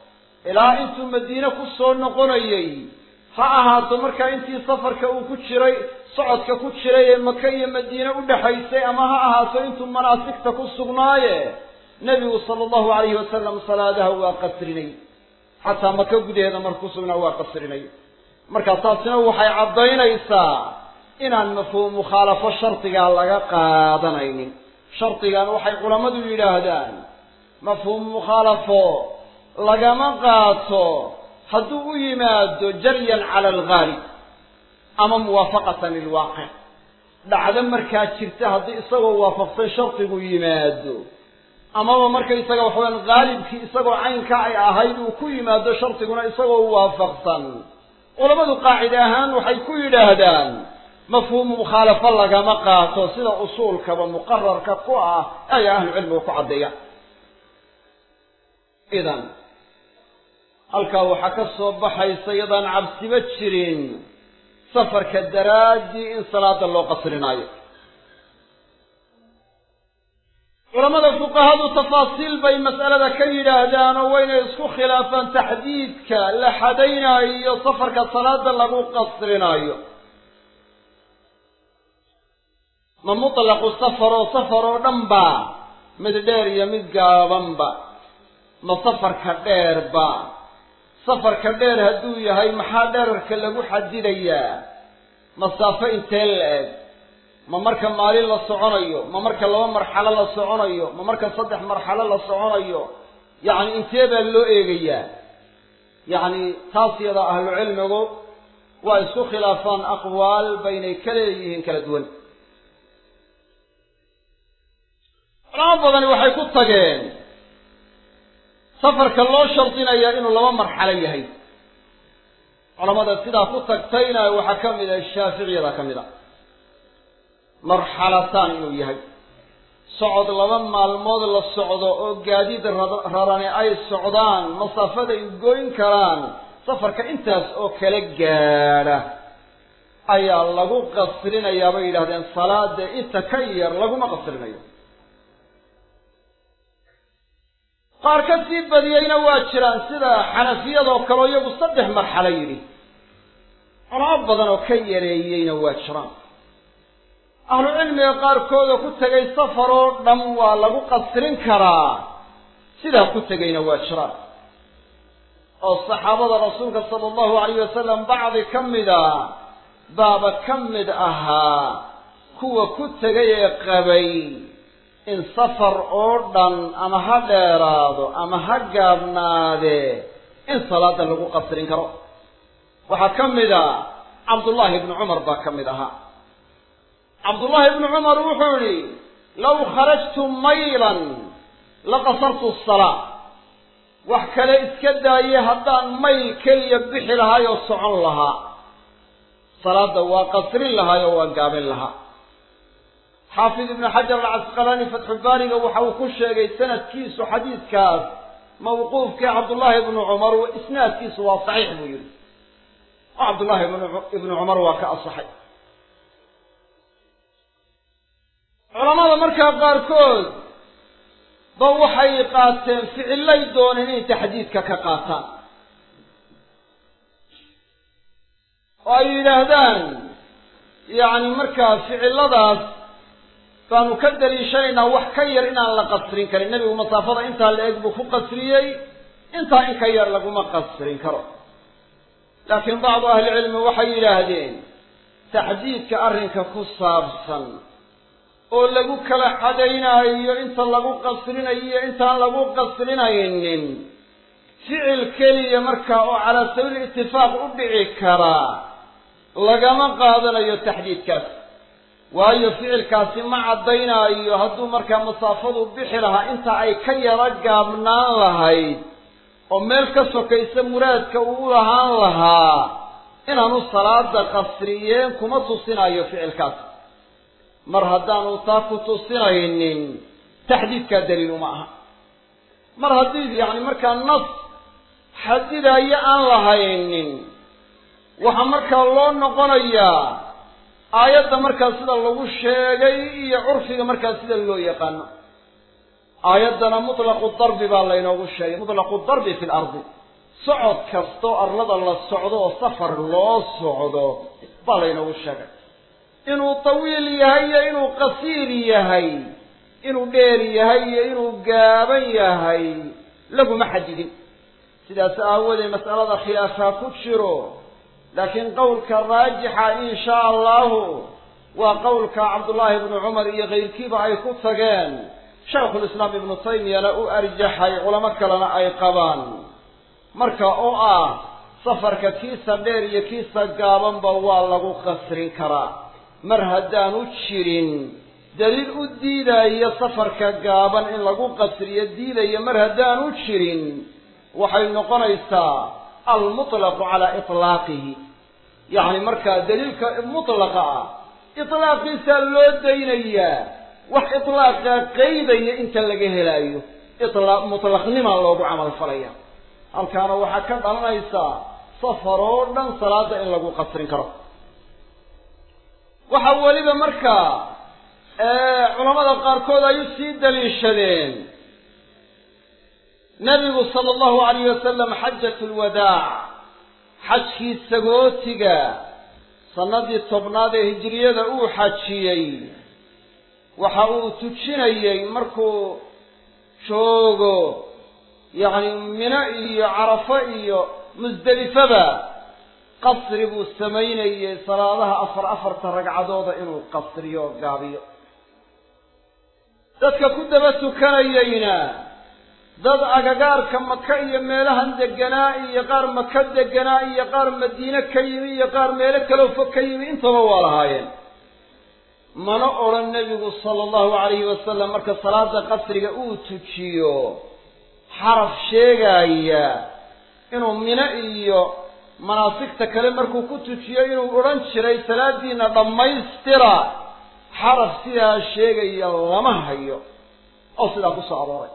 ilaa intuu madiine ku soo noqonayey ha ahaato markaa intii safarka uu ku jiray socodka ku jiray ee maka iyo madiine u dhexaysay ama ha ahaato intuu manaasigta ku sugnaaye nebigu sala allahu alayhi wasalam salaadaha waa qasrinay xataa maka gudaheeda marku sugnaa waa qasrinay marka taasina waxay caddaynaysaa inaan mafhuum mukhaalafo shardigaa laga qaadanaynin shardigan waxay culammadu yidhaahdaan mafhuum mukhaalafo lagama qaato hadduu u yimaado jaryan cala alghaalib ama muwaafaqatan lilwaaqic dhacdo markaa jirta haddii isagoo waafaqsan shardigu yimaado amaba markaysaga waxaweyaan haalibkii isagoo caynka ay ahayd uu ku yimaado shardiguna isagoo waafaqsan culammadu qaacide ahaan waxay ku yidhaahdaan mafhuumu mukhaalafo lagama qaato sida usuulkaba muqararka ku ah ayaa ahlucilmiga ku caddeeya idan halkaa waxaa ka soo baxaysa iyadaan cabsiba jirin safarka daraaddii in salaada loo qasrinaayo culamada fuqahadu tafaasiil bay mas'alada ka yidhaahdaan oo waynay isku khilaafaan taxdiidka la xadaynaayo iyo safarka salaada lagu qasrinaayo ma mutlaqu safar oo safar oo dhan ba mid dheer iyo mid gaabanba ma safarka dheerba safarka dheer hadduu yahay maxaa dherarka lagu xadidayaa masaafo intee la-eg ma marka maalin la soconayo ma marka laba marxalo la soconayo ma marka saddex marxalo la soconayo yacni intee baa loo eegayaa yacni taas yada ahlu cilmigu waa isku khilaafaan aqwaal baynay ka leeyihiin kala duwan culamo badani waxay ku tageen safarka loo shardinayaa inuu laba marxalo yahay culamada sidaa ku tagtayna waxaa ka mid ah shaaficiyada ka mid a marxalataan inuu yahay socod laba maalmood la socdo oo gaadiid rarani ay socdaan masaafada ay goyn karaan safarka intaas oo kala gaadha ayaa lagu qasrinayaa bay yidhahdeen salaada inta ka yar laguma qasrinayo qaar ka sii badiyeyna waa jiraan sida xanafiyadoo kaleo iyagu saddex marxalo yidhi culamo badan oo ka yareeyeyna waa jiraan ahlu cilmiga qaarkooda ku tegay safar oo dhan waa lagu qasrin karaa sidaa ku tegayna waa jiraan oo saxaabada rasuulka sala allahu alayh wasalam bacdi ka mida baaba ka mid ahaa kuwa ku tegay ee qabay in safar oo dhan ama ha dheeraado ama ha gaabnaadee in salaada lagu qasrin karo waxaa ka mid a cabdullaahi ibnu cumar baa ka mid ahaa cabdullaahi ibnu cumar wuxuu yihi law kharajtu maylan laqasartu salaa wax kale iska daaye haddaan mayl keliya bixi lahaay oo socon lahaa salaada waa qasrin lahaay oo waa gaabin lahaa xaafid ibnu xajar alcasqalaani fatxubaariga waxa uu ku sheegay sanadkiisu xadiidkaas mawquufkii cabdullaahi ibnu cumar isnaadkiisu waa saxiix buu yihi oo cabdullaahi ibnu cumar waa ka asaxay culamada culamada markaa qaarkood ba waxay qaateen ficillay dooneen inay taxdiidka ka qaataan oo ay yidhaahdaan yacni markaa ficilladaas baanu ka daliishanaynaa wax ka yar inaan la qasrin karin nebigu masaafada intaa la eg buu ku qasriyey intaa in ka yar laguma qasrin karo laakiin bacdu ahlicilmi waxay yidhaahdeen taxdiidka arrinka ku saabsan oo lagu kala xadaynaayo inta lagu qasrinayo iyo intaan lagu qasrinaynin ficil keliya markaa oo calaa sabiili itifaaq u dhici karaa lagama qaadanayo taxdiidkaas waayo ficilkaasi ma caddaynaayo hadduu markaa masaafadu bixi lahaa inta ay ka yaro gaabnaan lahayd oo meel ka sokaysa muraadka uu lahaan lahaa inaanu salaada qasriyeen kuma tusinayo ficilkaas mar haddaanu taa ku tusinaynin taxdiidkaa daliil uma aha mar haddii yacni markaa nas xadidaayo aan lahaynin waxaa markaa loo noqonayaa aayadda markaa sida lagu sheegay iyo curfiga markaa sida loo yaqaano aayaddana mutlaqu darbi baa laynoogu sheegay mutlaqu darbi fi lardi socod kastoo arlada la socdo oo safar loo socdo baa laynoogu sheegay inuu tawiil yahay iyo inuu qasiir yahay inuu dheer yahay iyo inuu gaaban yahay laguma xadidin sidaas aawadeed mas'alada khilaafaa ku jiro laakiin qowlka raajixa in shaa allahu waa qowlka cabdullaahi ibnu cumar iyo kayrkiiba ay ku tageen shaykhulislaam ibnu taymiyana u arjaxay culamo kalena ay qabaan marka oo ah safarka kiisa dheer iyo kiisa gaabanba waa lagu qasrin karaa mar haddaanu jirin daliil u diidaayo safarka gaaban in lagu qasriyo diidaya mar haddaanu jirin waxay noqonaysaa almutlaqu calaa itlaaqihi yacni markaa daliilka mutlaqa ah itlaaqiisaa loo daynayaa wax itlaaqa qaydaya inta laga helaayo ilaa mutlaqnimaa loogu camal falaya halkaana waxaa ka dhalanaysaa safar oo dhan salaada in lagu qasrin karo waxaa weliba markaa culamada qaarkood ay u sii daliishadeen nabigu sala allahu alayh wasalam xajat lwadaac xajkii sagootiga sanadii tobnaad ee hijiriyada uu xajiyey waxa uu tujinayey markuu joogo yacni mino iyo carafo iyo musdelifaba qasri buu samaynayey salaadaha afar afarta ragcadooda inuu qasriyo oo gaabiyo dadka ku daba tukanayeyna dad agagaarka maka iyo meelahan deganaa iyo qaar maka deganaa iyo qaar madiine ka yimi iyo qaar meelo kaloo fog ka yimi intaba waa lahaayeen mana odhan nebigu sala allahu calayhi wasalam marka salaada qasriga uu tujiyo xaraf sheegaya inuu mino iyo manaasigta kale markuu ku tujiyo inuu odhan jiray salaadiina dhammaystira xaraf sidaa sheegaya lama hayo oo sidaa ku soo arooray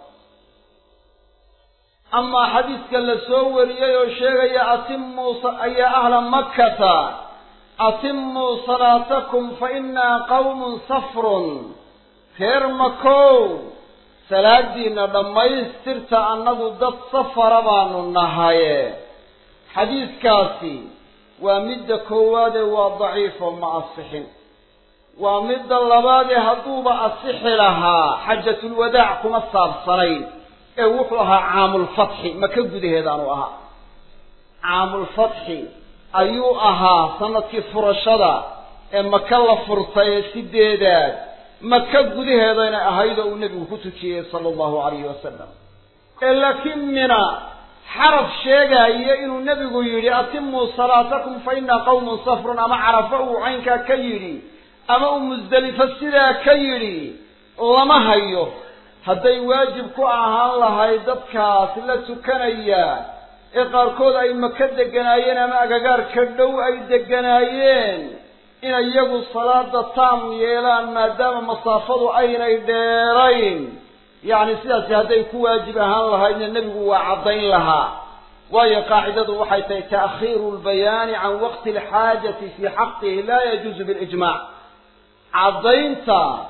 amaa xadiidka la soo wariyey oo sheegaya atimuu ayaa ahla makkata atimuu salaatakum fa innaa qawmun safrun reer makow salaadiina dhammaystirta annagu dad safara baanu nahaye xadiidkaasi waa midda koowaadee waa daciifo ma asixin waa midda labaadee hadduuba asixi lahaa xajatulwadaac kuma saabsanayn ee wuxuu ahaa caamulfatxi maka gudaheedaanu ahaa caamulfatxi ayuu ahaa sanadkii furashada ee maka la furtay ee sideedaad maka gudaheedayna ahayd oo uu nebigu ku tujiyey sala allahu calayhi wasalam ee laakiin mina xaraf sheegaayo inuu nebigu yidhi atimuu salaatakum fa innaa qawmun safrun ama carafo uu caynkaa ka yidhi ama uu musdelifo sidaa ka yidhi lama hayo hadday waajib ku ahaan lahayd dadkaas la tukanaya ee qaarkood ay maka deganaayeen ama agagaarka dhow ay deganaayeen inay iyagu salaada taam yeelaan maadaama masaafadu aynay dheerayn yacni sidaasi hadday ku waajib ahaan lahaydna nebigu waa caddayn lahaa waayo qaacidadu waxay tahay ta'khiiru lbayaani can waqti alxaajati fii xaqihi laa yajuuzu bilijmaac caddaynta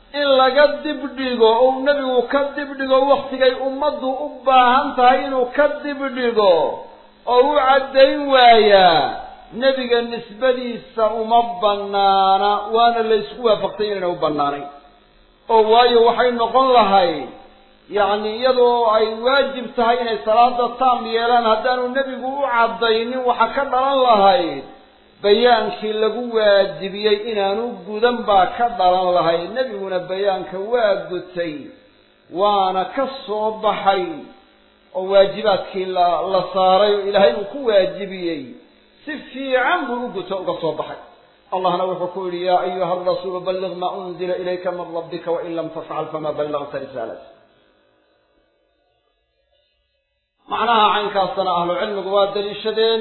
in laga dibdhigo ou nebigu ka dibdhigo waktigay ummaddu u baahan tahay inuu ka dibdhigo oo u caddayn waayaa nebiga nisbadiisa uma bannaana waana la ysku waafaqtay inayna u bannaanayn oo waayo waxay noqon lahayd yacni iyadoo ay waajib tahay inay salaada taam yeelaan haddaanu nebigu u caddaynin waxa ka dhalan lahayd bayaankii lagu waajibiyey inaanu gudan baa ka dhalan lahayd nebiguna bayaanka waa gutay waana ka soo baxay oo waajibaadkii la la saaray oo ilaahay uu ku waajibiyey si fiican buu u guto uga soo baxay allahna wuxuu ku yidhi yaa ayuha arasuulu balliq maa unzila ilayka min rabbika wain lam tafcal fama ballagta risaalat macnaha caynkaasna ahlucilmigu waa daliishadeen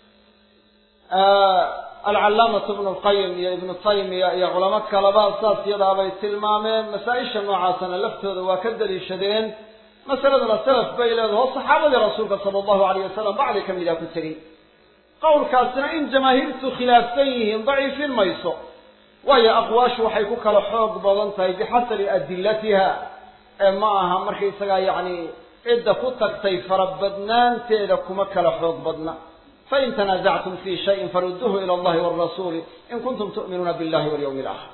alcalaamatu ibnu lqayim iyo ibnu taymiya iyo culamo kaleba saas yadaabay tilmaameen masaa-isha noocaasana laftooda waa ka daliishadeen masaladuna salaf bay leedaho saxaabadii rasuulka sala allahu alayh wasalam bacdi ka mida ku tegey qowlkaasina in jamaahiirtu khilaafsan yihiin daciifin mayso waayo aqwaashu waxay ku kala xoog badan tahay bixasabi adilatiha ee ma aha markaysagaa yacni cidda ku tagtay farabadnaanteeda kuma kala xoog badna fain tanaasactum fi shayin farudduuhu ila allahi walrasuuli in kuntum tu'minuuna billahi walyawmi alaakhir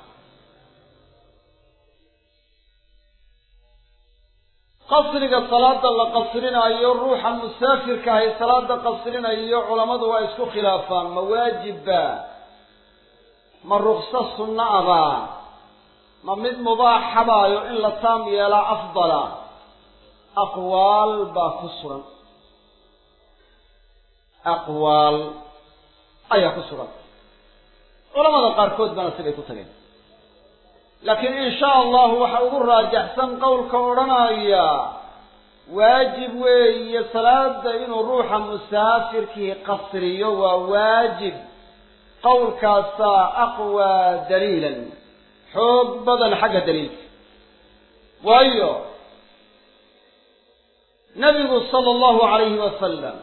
qasriga salaada la qasrinaayo ruuxa musaafirka ahay salaada qasrinayo culammadu waa isku khilaafaan ma waajibba ma rukso sunna abaa ma mid mubaaxabaayo in la taam yeelaa afdala aqwaal baa ku sugan aqwaal ayaa ku sugan culamada qaarkood bana sibay ku tageen laakiin in sha allahu waxa ugu raajaxsan qowlka odhanaya waajib weeye salaada inuu ruuxa musaafirkii qasriyo waa waajib qowlkaasaa aqwaa daliilan xoog badan xagga daliilka waayo nabigu sala allahu calayhi wasalam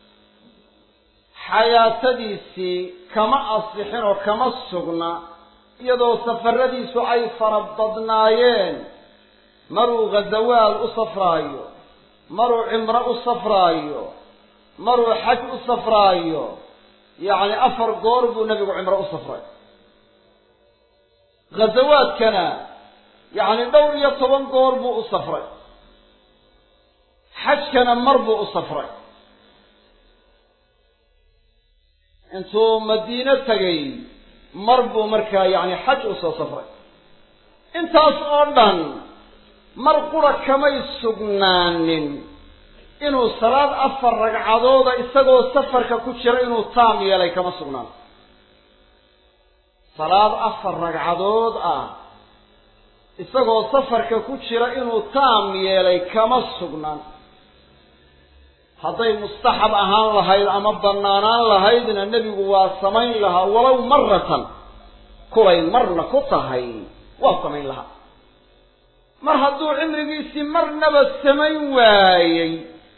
xayaatadiisii kama asixin oo kama sugna iyadoo safaradiisu ay fara badnaayeen maruu ghazawaal u safraayo maruu cimro u safraayo maruu xaj u safraayo yacni afar goor buu nebigu cimro u safray ghazawaadkana yacni dhowr iyo toban goor buu u safray xajkana mar buu u safray intuu madiino tegay mar buu markaa yacni xaj u soo safray intaas oo dhan mar qura kamay sugnaanin inuu salaad afar ragcadooda isagoo safarka ku jira inuu taam yeelay kama sugnaan salaad afar ragcadood ah isagoo safarka ku jira inuu taam yeelay kama sugnaan hadday mustaxab ahaan lahayd ama bannaanaan lahaydna nebigu waa samayn lahaa walow maratan kulay marna ku tahay waa samayn lahaa mar hadduu cimrigiisii marnaba samayn waayey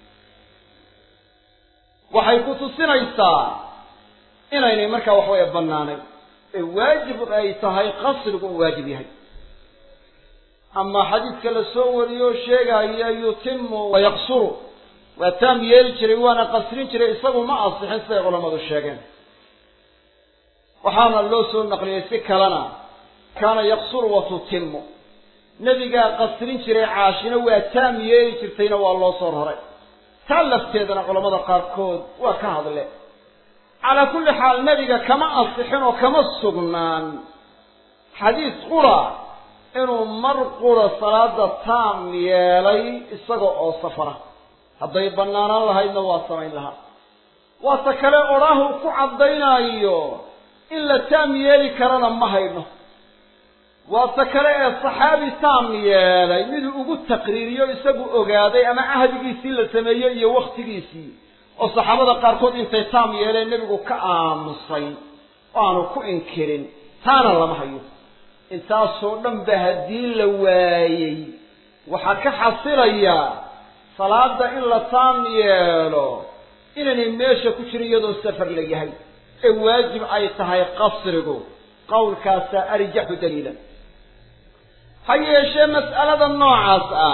waxay ku tusinaysaa inaynay markaa waxweeye bannaanayn ee waajib ay tahay qasrigu uu waajib yahay ama xadiidka la soo wariyoo sheegaya yutimu wayaqsuru waa taam yeeli jiray waana qasrin jiray isagu ma asixin siday culammadu sheegeen waxaana loo soo naqliyey si kalena kaana yaqsuru wa tutimu nebigaa qasrin jiray caashina waa taam yeeli jirtayna waa loo soo raray taa lafteedana culammada qaarkood waa ka hadle calaa kulli xaal nebiga kama asixin oo kama sugnaan xadiis qura inuu mar qura salaada taam yeelay isaga oo safara hadday bannaanaan lahaydna waa samayn lahaa waata kale odhaahu ku caddaynaayo in la taam yeeli karana ma hayno waata kale ee saxaabi taam yeelay miduu ugu taqriiriyo isagu ogaaday ama cahdigiisii la sameeyey iyo wakhtigiisii oo saxaabada qaarkood intay taam yeeleen nebigu ka aamusay oo aanu ku inkirin taana lama hayo intaasoo dhan ba haddii la waayey waxaa ka xasilaya salaada in la taam yeelo inaynay meesha ku jirin iyadoo safar la yahay ee waajib ay tahay qasrigu qowlkaasaa arjaxu daliilan ha yeeshee mas'alada noocaas ah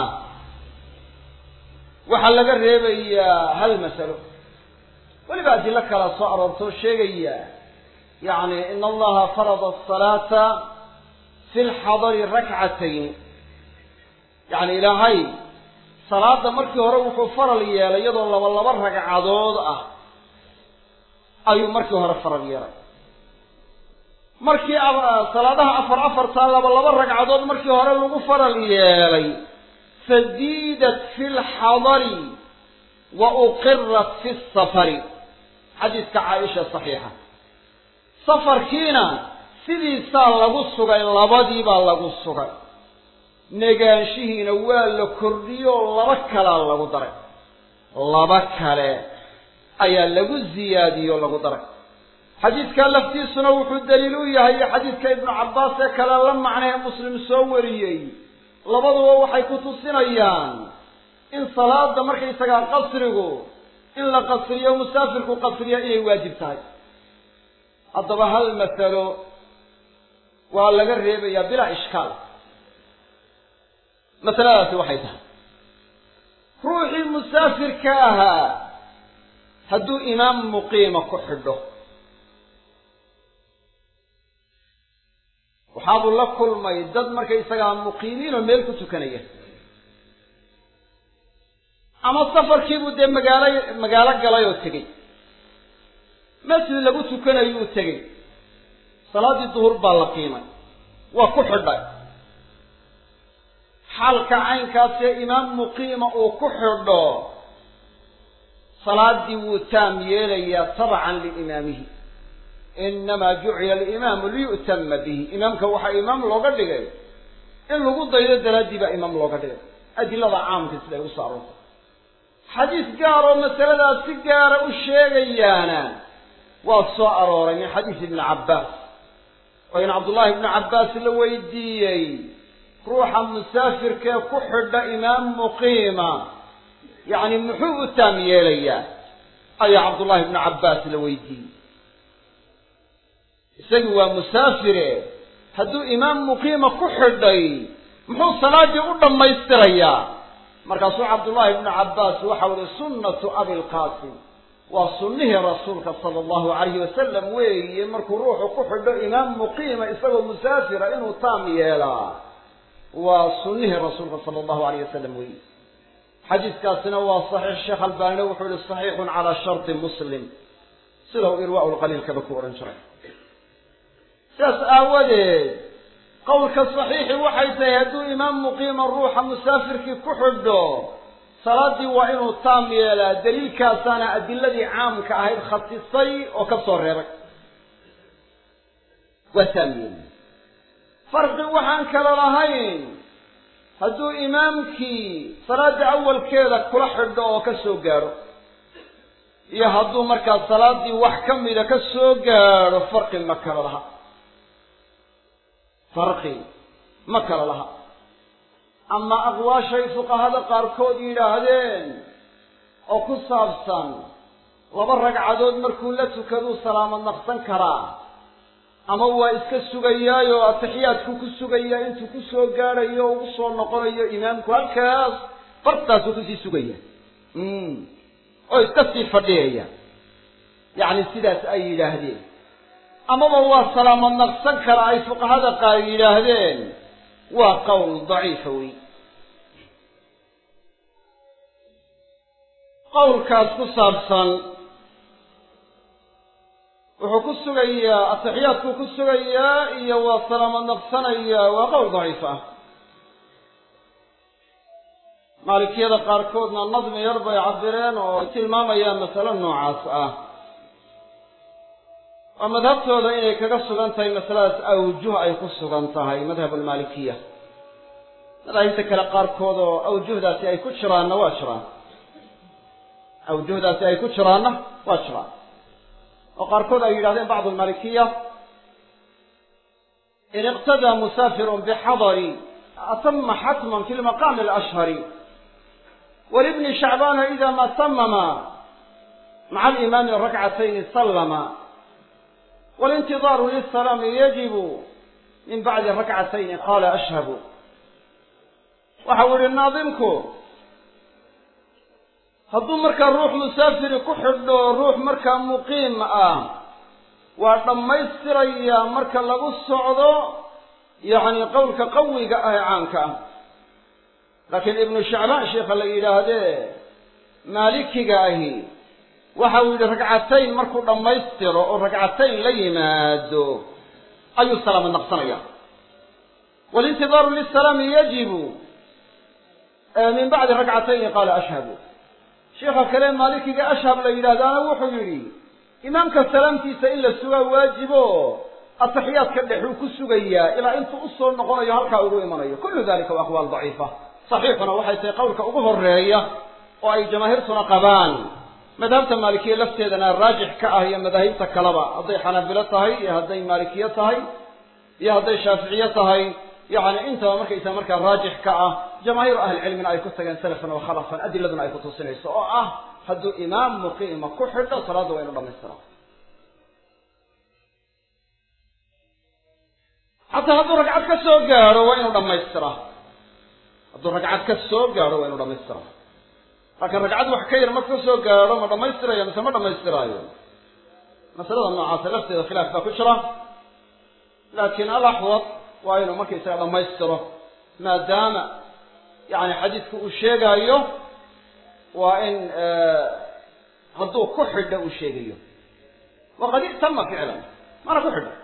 waxaa laga reebayaa hal masalo weliba adilo kala soo aroortoo sheegaya yacni in allaha farada asalaata fi lxadari rakcatayn yacni ilaahay salaada markii hore wuxuu faral yeelay iyadoo laba laba ragcadood ah ayuu markii hore faral yeelay markii salaadaha afar afartaa laba laba ragcadood markii hore lagu faral yeelay fadiidat fi lxadari wa uqirat fi safari xadiiska caaisha saxiixa safarkiina sidiisaa lagu sugay labadiibaa lagu sugay negaanshihiina waa la kordhiyoo laba kalaa lagu daray laba kale ayaa lagu ziyaadiyey oo lagu daray xadiidkaa laftiisuna wuxuu daliil u yahay xadiidka ibnu cabbaas ee kale la macnay ee muslim soo wariyey labaduba waxay ku tusinayaan in salaada markaysagaa qasrigu in la qasriyo musaafirku qasriya inay waajib tahay haddaba hal masalo waa laga reebayaa bilaa ishkaal masaladaasi waxay tahay ruuxii musaafirka ahaa hadduu imaam muqiima ku xidho waxaabuu la kulmay dad markaysagaa muqiimiin oo meel ku tukanaya ama safarkiibuu dee magaalo magaalo galay oo tegey masjid lagu tukanayuu tegey salaaddii duhur baa la qiimay waa ku xidhay xaalka caynkaasee imaam muqiima uu ku xidho salaaddii wuu taam yeelayaa tabcan liimaamihi inamaa jucila alimaamu liyu'tama bihi imaamka waxaa imaam looga dhigay in lagu daydo daraaddii baa imaam looga dhigay adilada caamka siday ugu soo aroortay xadiis gaar oo masaladaas si gaara u sheegayaana waa soo arooray min xadiis ibni cabbaas oo in cabdullaahi ibnu cabbaas la weydiiyey ruuxa musaafirkee ku xidha imaam muqiima yacni muxuu u taam yeelayaa ayaa cabdullaahi ibnu cabbaas la weydiiyey isagii waa musaafire hadduu imaam muqiima ku xidhay muxuu salaaddii u dhammaystirayaa markaasuu cabdullaahi ibnu cabbaas waxau ihi sunnatu abilqaasim waa sunnihii rasuulka sala allahu calayhi wasalam weeye markuu ruuxu ku xidho imaam muqiima isagoo musaafira inuu taam yeelaa waa sunnihii rasuulka sala allahu alayh wasalam weeye xadiiskaasina waa saxiix sheekh albaanina wuxuu yihi saxiixun calaa sharti muslim sida uu irwaa lqaliilkaba ku odhan jiray sidaas aawadeed qowlka saxiixi waxay tahay hadduu imaam muqiima ruuxa musaafirkii ku xidho salaaddii waa inuu taam yeelaa daliilkaasaana adiladii caamka ahayd khasisay oo ka soo reebay waa taam yeeli farqi waxaan kala lahayn hadduu imaamkii salaadda awalkeeda kula xidho oo ka soo gaadho iyo hadduu markaa salaaddii wax ka mida ka soo gaadho farqi ma kala laha farqi ma kala laha ama aqwaashay fuqahada qaarkood yidhaahdeen oo ku saabsan laba ragcadood markuu la tukaduu salaamad naqsan karaa ama waa iska sugayaayo atixiyaadku ku sugayaa intuu ku soo gaadhayo o ugu soo noqonayo imaamku halkaas bartaasuu kusii sugaya oo iska sii fadhiyaya yacni sidaas ay yidhaahdeen amaba waa salaamad naqsan kara ay fuqahada qaar yidhaahdeen waa qowl daciifa wey qowlkaas ku saabsan wuxuu ku sugayaa atixiyaadkuu ku sugayaa iyo waa salaamad naqsanayaa waa qowl daciif ah maalikiyada qaarkoodna nadmi yar bay cabireen oo tilmaamayaan masalo noocaas ah waa madhabtooda inay kaga sugan tahay masaladaas awjuh ay ku sugan tahay madhab almaalikiya madaahibta kale qaarkood oo awjuhdaasi ay ku jiraanna waa jiraan awjuhdaasi ay ku jiraanna waa jiraan oo qaarkood ay yidhahdeen bacdu almalikiya in iqtadaa musaafirun bixadari atama xatman fi lmaqaami alashhari walibni shacbaana ida ma tamama maca alimaami rakcatayni sallama والانتظار للسلام يجب من بعد ركعتين قال أشهب waxau yihi naadimku hadduu markaa ruux musaafiri ku xidho ruux markaa muqiim ah waa dhammaystirayaa marka lagu socdo yacni qowlka qawiga ah ee caanka ah laakiin ibnu shacbaan sheikha la yidhaahdee maalikiga ahi waxa uu yidhi ragcatayn markuu dhammaystiro oo ragcatayn la yimaado ayuu salaamad naqsanaya walintidaaru lisalaami yajibu min bacdi ragcatayni qaala ashhabu sheikha kale maalikiga ashhab la yidhahdaana wuxuu yidhi imaamka salaamtiisa in la sugaa waajibo ataxiyaadka dhexuu ku sugayaa ilaa intuu usoo noqonayo halkaa ugu imanayo kullu dalika waa aqwaal daciifa saxiixuna waxay tahay qowlka ugu horeeya oo ay jamaahiirtuna qabaan madhabta maalikiye lafteedana raajix ka ah iyo madaahibta kaleba hadday xanaabilo tahay iyo hadday maalikiye tahay iyo hadday shaaficiye tahay yacni intaba markaysa markaa raajix ka ah jamaahiiru ahlicilmina ay ku tageen salafan wa khalafan adiladuna ay kutusinayso oo ah hadduu imaam muqiima ku xidho salaadda waa inu dhamaystiraa xataa hadduu ragcad ka soo gaadho waa inuu dhamaystiraa hadduu ragcad ka soo gaadho waa inu dhamaystiraa laakiin ragcad wax ka yar marka ka soo gaadho ma dhamaystirayo mise ma dhamaystiraayo masalada noocaasa lafteeda khilaaf baa ku jira laakiin alaxwad waa inuu markaysaga dhammaystiro maadaama yani xadiidku uu sheegaayo waa in hadduu ku xidho uu sheegayo waqad i'tama ficlan mana ku xidho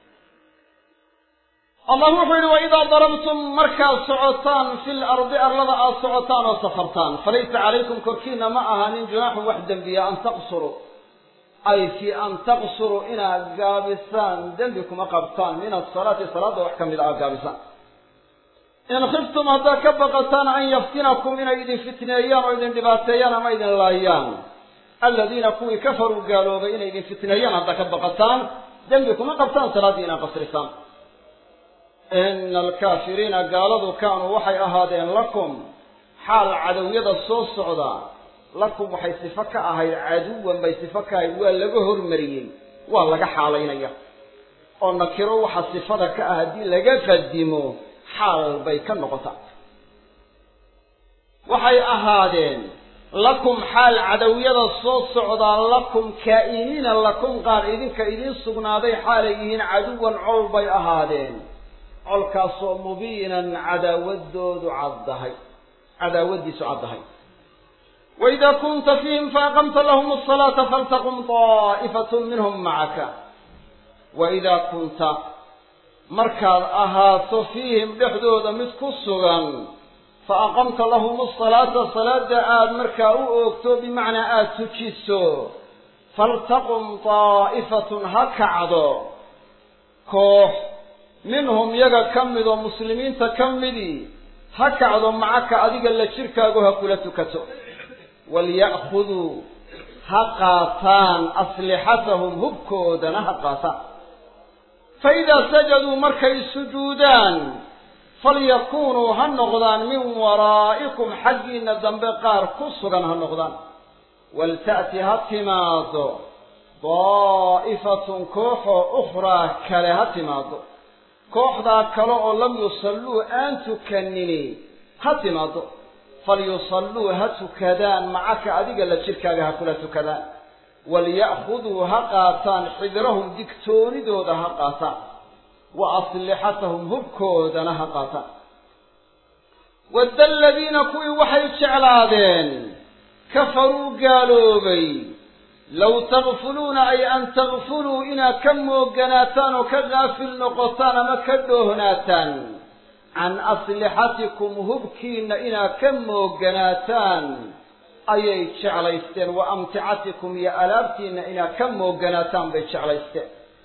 allah wuxuu yihi waidaa darabtum markaad socotaan fi lardi arlada aad socotaan oo safartaan falaysa calaykum korkiina ma ahaanin junaaxun wax dembiya an taqsuruu ay fi an taqsuruu inaad gaabisaan dembi kuma qabtaan min asalaati salaadda wax ka mid a aad gaabisaan in khiftum haddaad ka baqataan an yaftinakum inay idin fitneeyaan oo idin dhibaateeyaan ama idin laayaan aladiina kuwii kafaruu gaaloobay inay idin fitneeyaan haddaad ka baqataan dembi kuma qabtaan salaaddii inaad qasrisaan ina alkaafiriina gaaladu kaanuu waxay ahaadeen lakum xaal cadowyada soo socda lakum waxay sifo ka ahayd caduwan bay sifo ka ahayd waa laga hormariyey waa laga xaalaynaya oo nakiro waxa sifada ka ah haddii laga qadimo xaal bay ka noqota waxay ahaadeen lakum xaal cadowyada soo socdaa lakum kaa'iniina lakum qaar idinka idiin sugnaaday xaalay yihiin caduwan col bay ahaadeen colkaasoo mubiinan cadaawadoodu caddahay cadaawadiisu caddahay waidaa kunta fiihim faaqamta lahum asalaata faltaqum daa'ifatun minhum macaka waidaa kunta markaad ahaato fiihim dhexdooda mid ku sugan fa aqamta lahum asalaata salaada aada markaa u oogto bimacnaa aada tujiso faltaqum daa'ifatun ha kacdo koox minhum yaga ka mid oo muslimiinta ka midii ha kacdo macaka adiga la jirkaagu ha kula tukato walya'khuduu ha qaataan aslixatahum hubkoodana ha qaataan fa idaa sajaduu markay sujuudaan falyakuunuu ha noqdaan min waraa'ikum xaggiinna dambe qaar ku sugan ha noqdaan walta'ti ha timaado daa'ifatun kooxoo ukhraa kale ha timaado kooxdaa kale oo lam yusalluu aan tukanini ha timaado falyusalluu ha tukadaan macaka adiga la jirkaaga ha kula tukadaan walya'khuduu ha qaataan xidrahum digtoonidooda ha qaataan wa aslixatahum hubkoodana ha qaataan wadda aladiina kuwii waxay jeclaadeen kafaruu gaaloobay low takfuluuna ay an takfuluu inaad ka mooganaataan oo ka gaafil noqotaan ama ka dhoohnaataan can aslixatikum hubkiinna inaad ka mooganaataan ayay jeclaysteen wa amticatikum iyo alaabtiinna inaad ka mooganaataan bay jeclaysteen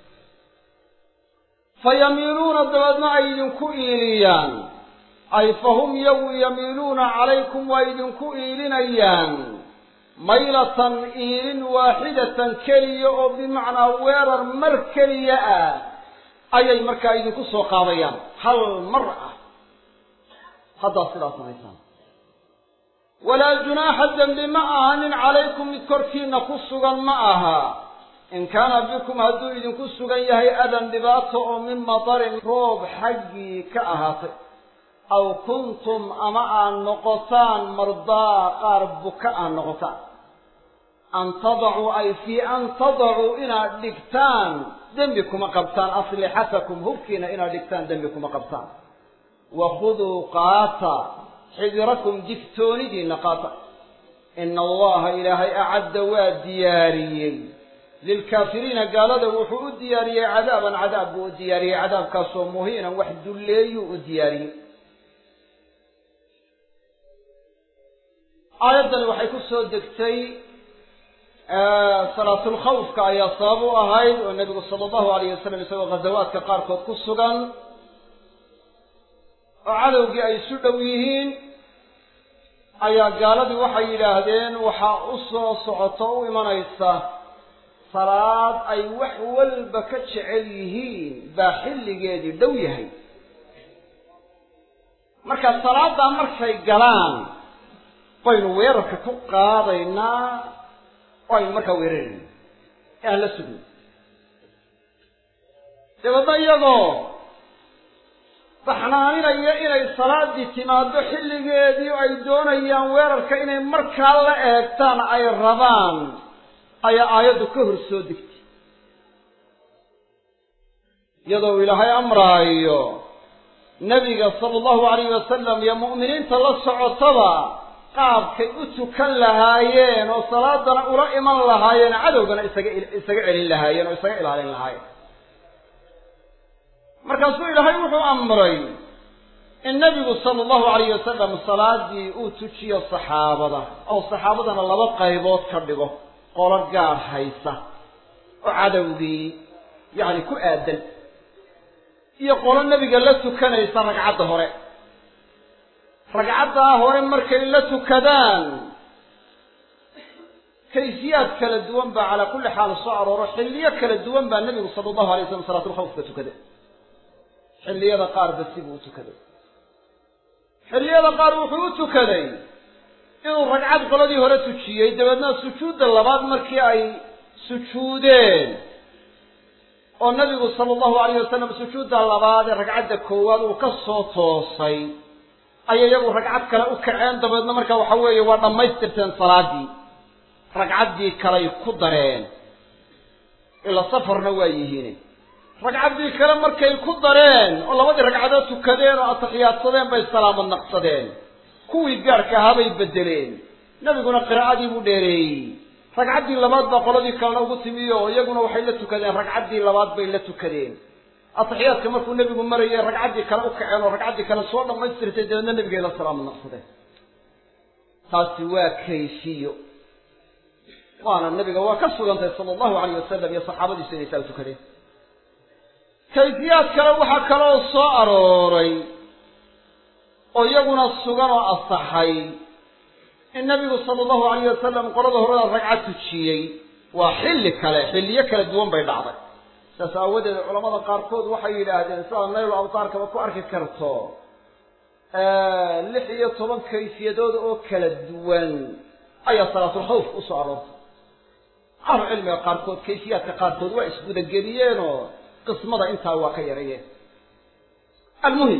fa yamiiluuna dabeedna ay idinku iiliyaan ay fahum yagu yamiiluuna calaykum waa idinku iilinayaan maylatan iilin waaxidatan keliya oo bimacnaa weerar mar keliya ah ayay markaa idinku soo qaadayaan hal mar ah haddaad sidaa samaysaan walaa junaaxa dembi ma ahanin calaykum mid korkiina ku sugan ma aha in kaana bikum hadduu idinku sugan yahay adan dhibaato oo min matarin roob xaggii ka ahaatay aw kuntum ama aad noqotaan mardaa qaar buka aad noqotaan an tadacuu ay fii an tadacuu inaad dhigtaan dembi kuma qabtaan aslixatakum hubkiina inaad dhigtaan dembi kuma qabtaan wakhuduu qaata xidirakum digtoonidiinna qaata ina allaha ilaahay acadda waa diyaariyey lilkaafiriina gaalada wuxuu u diyaariyey cadaaban cadaab buu u diyaariyey cadaabkaasoo muhiinan wax dulleeyuu u diyaariyey aayaddani waxay ku soo degtay salaatulkhawfka ayaa sabab u ahayd oo nebigu sala allahu alayh wasalam isagoo ghazawaadka qaarkood ku sugan oo cadowgii ay isu dhow yihiin ayaa gaaladii waxay yidhaahdeen waxaa u soo socoto u imanaysa salaad ay wax walba ka jecel yihiin baa xilligeedii dhow yahay marka salaaddaa markay galaan baynu weerarka ku qaadaynaa oo aynu markaa weerarayna ee aan la sugin dabeedna iyagoo baxnaaninaya inay salaaddii timaado xilligeedii ay doonayaan weerarka inay markaa la eegtaan ay rabaan ayaa aayaddu ka hor soo degtay iyadoo ilaahay amraayo nebiga sala allahu alayhi wasalam iyo mu'miniinta la socotaba qaabkay u tukan lahaayeen oo salaadana ula iman lahaayeen cadowgana isaga isaga celin lahaayeen oo isaga ilaalin lahaayeen markaasuu ilaahay wuxuu amray in nebigu sala allahu alayhi wasalam salaadii uu tujiyo saxaabada oo saxaabadana laba qaybood ka dhigo qolo gaar haysa oo cadowgii yacni ku aadan iyo qolo nebiga la tukanaysa ragcadda hore ragcaddaa hore markay la tukadaan kayfiyaad kala duwan baa calaa kulli xaal soo arooro xilliyo kala duwan baa nebigu sala allahu alay slam salaatulkhawfka tukaday xilliyada qaar basi buu u tukaday xilliyada qaar wuxuu u tukaday inuu ragcad qoladii hore tujiyey dabeedna sujuudda labaad markii ay sujuudeen oo nabigu sala allahu alayh wasalam sujuudda labaad ee ragcadda koowaad uu ka soo toosay ayay iyagu ragcad kale u kaceen dabeedna marka waxa weeye waa dhammaystirteen salaaddii ragcaddii kaley ku dareen ila safarna waa yihiin ragcaddii kale markay ku dareen oo labadii ragcadood tukadeen oo ataxiyaadsadeen bay salaamad naqsadeen kuwii gaarka ahaa bay beddeleen nebiguna qiraa'adii buu dheereeyey ragcaddii labaad baa qoladii kalena ugu timi oo iyaguna waxay la tukadeen ragcaddii labaad bay la tukadeen ataxiyaadka markuu nebigu marayay ragcaddii kale u kaceen oo ragcaddii kale soo dhammaystirtay dabeedna nebigay la salaamad naqsadeen taasi waa kayfiyo waana nabiga waa ka sugantahay sala allahu alayh wasalam iyo saxaabadiisu inay saa u tukadeen kayfiyaad kale waxaa kaloo soo arooray oo iyaguna sugan oo asaxay in nabigu sala allahu alayh wasalam qolada horeda ragcad tujiyey waa xilli kale xilliyo kala duwan bay dhacday saas aawadeed culamada qaarkood waxay yidhaahdeen sidaa nayl abtaarkaba ku arki karto lix iyo toban kayfiyadood oo kala duwan ayaa salaatulkhawf usoo aroortay ahlu cilmiga qaarkood kayfiyaadka qaarkood waa isgudageliyeenoo qismada intaa waa ka yarayeen almuhim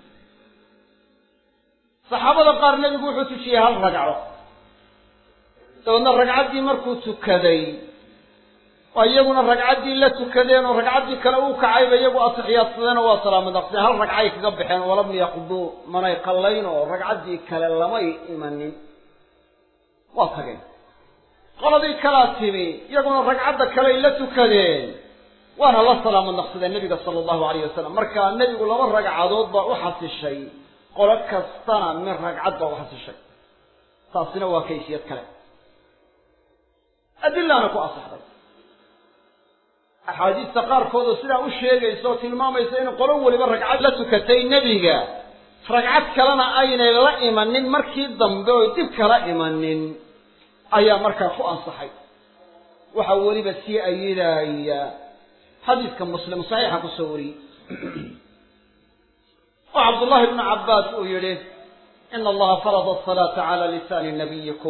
saxaabada qaar nebigu wuxuu tujiyey hal ragco dabeedna ragcaddii markuu tukaday oo iyaguna ragcaddii la tukadeen oo ragcaddii kale uu kacayba iyagu atixiyaadsadeen oo waa salaamad naqseen hal ragcay kaga baxeen walam yaqduu manay qallayn oo ragcaddii kale lamay imanin waa tageen qoladii kalaa timi iyaguna ragcadda kaley la tukadeen waana la salaamad naqsadeen nebiga sala allahu alayh wasalam marka nebigu laba ragcadood baa u xasishay qolo kastana min ragcad baa u xasishay taasina waa kayfiyad kale adilaana ku asaxday axaadiista qaarkood oo sidaa u sheegaysa oo tilmaamaysa in qolo weliba ragcad la tukatay nebiga ragcad kalena aynay la imanin markii dambe oy dib kala imanin ayaa markaa ku ansaxay waxaa weliba sii ayidaya xadiiska muslim saxiixa kusoo wariyey oo cabdullahi bnu cabbaas uu yidhi ina allaha farada asalaata cala lisaani nabiyikum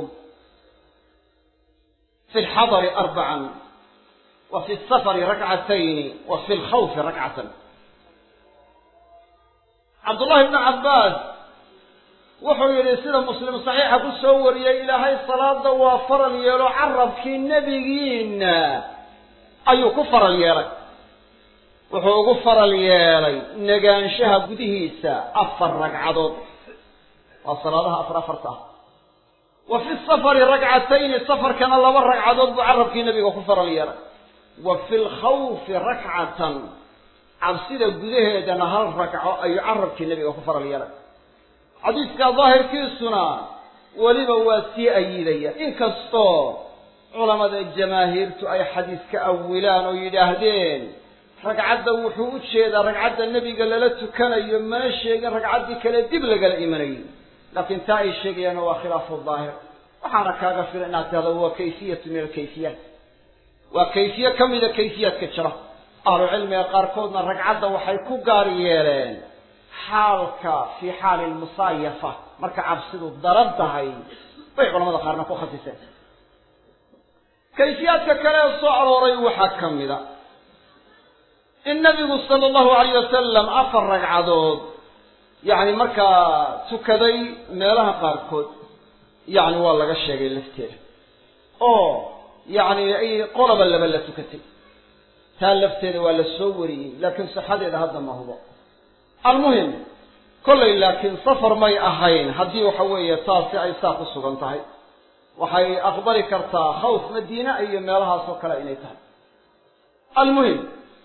fi lxadari arbacan wa fi safari rakcatayni wa fi lkhawfi rakcatan cabdullahi ibnu cabbaas wuxuu yidhi sida muslim saxiixa ku soo wariyey ilaahay salaada waa faral yeelo carabkii nebigiina ayuu ku faral yeelay wuxuu ugu faral yeelay negaanshaha gudihiisa afar ragcadood waa salaadaha afar afarta ah wa fi safari ragcatayni safarkana laba ragcadood buu carabkii nebiga ku faral yeelay wa fi lkhawfi rakcatan cabsida gudaheedana hal ragco ayuu carabkii nebiga ku faral yeelay xadiidka daahirkiisuna weliba waa sii ayidaya inkastoo culamada jamaahiirtu ay xadiis ka awilaan oo yidhaahdeen ragcadda wuxuu u jeedaa ragcadda nebiga lala tukanayo mana sheegin ragcaddii kale dib lagala imanayay laakiin taa ay sheegayaan waa khilaafu daahir waxaana kaaga filan inaad tahdo waa kayfiyatu min alkayfiyaat waa kayfiye ka mida kayfiyaadka jira ahlu cilmiga qaarkoodna ragcadda waxay ku gaar yeeleen xaalka fii xaali lmusaayafa marka cabsidu daran tahay bay culamada qaarna ku khasiseen kayfiyaadka kale ee soo arooray waxaa ka mida in nabigu sala allahu alayh wasalam afar ragcadood yacni markaa tukaday meelaha qaarkood yacni waa laga sheegay lafteeda oo yacni ay qolaba laba la tukatay taa lafteeda waa la soo wariyey laakiin sixadeeda hadda ma hubo almuhim kollay laakiin safar may ahayn haddii waxa weeye taasi ay saa ku sugan tahay waxay aqbali kartaa khawf madiina iyo meelahaas oo kale inay tahay almuhim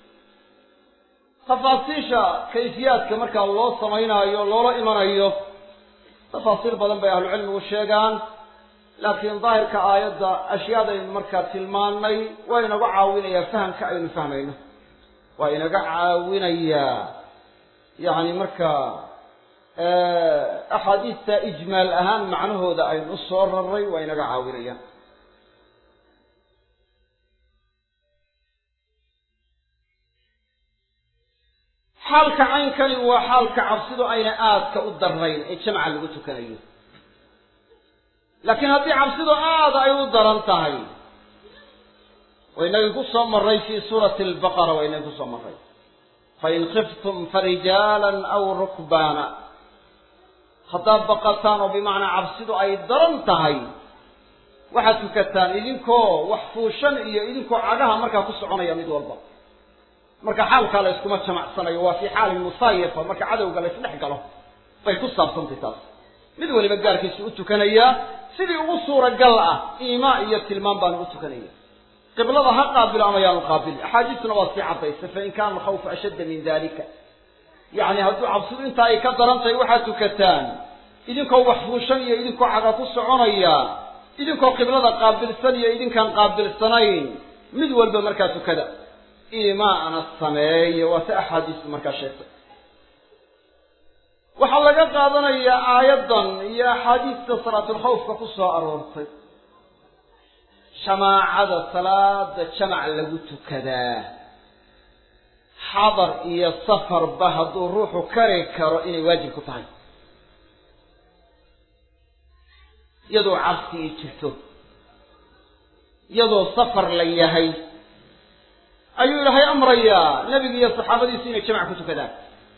tafaasiisha kayfiyaadka markaa loo samaynaayo loola imanayo tafaasiil badan bay ahlucilmigu sheegaan laakiin daahirka aayadda ashyaadaynu markaa tilmaannay waa inaga caawinayaa fahamka aynu fahmayno waa inaga caawinayaa yacni markaa axaadiista ijmaal ahaan macnahooda aynu u soo raray waa inaga caawinayaan xaalka caynkani waa xaalka cabsidu ayna aadka u darayn ee jamca lagu tukanayo laakiin haddii cabsidu aada ay u daran tahay waynagii ku soo maray fii suurati albaqara waynagii kusoo maray fain khiftum farijaalan aw rukbaana haddaad baqataan oo bimacnaa cabsidu ay daran tahay waxaad tukataan idinkoo wax fuushan iyo idinkoo cagaha markaa ku soconaya mid walba marka xaalkaa la yskuma jamacsanayo waa fii xaali musaayafa marka cadowga la ysdhex galo bay ku saabsantay taas mid waliba gaarkiisu u tukanayaa sidii ugu suuragal ah iimaa iyo tilmaan baanu u tukanaya qiblada ha qaabilo ama yaanu qaabili axaadiistuna waa sii caddaysa fain kaana alkhawfu ashadda min dalika yacni hadduu cabsidu intaa ay ka daran tahay waxaad tukataan idinkoo wax fuushan iyo idinkoo caga ku soconaya idinkoo qiblada qaabilsan iyo idinkaan qaabilsanayn mid walba markaa tukada iimaana sameeye waa si axaadiistu markaa sheegtay waxaa laga qaadanayaa aayaddan iyo axaadiista salaatulkhawfka ku soo aroortay jamaacada salaada jamac lagu tukadaa xadar iyo safarba hadduu ruuxu kari karo inay waajib ku tahay iyadoo cabsi i jirto iyadoo safar la yahay ayuu ilaahay amrayaa nebiga iyo saxaabadiisu inay jamac ku tukadaan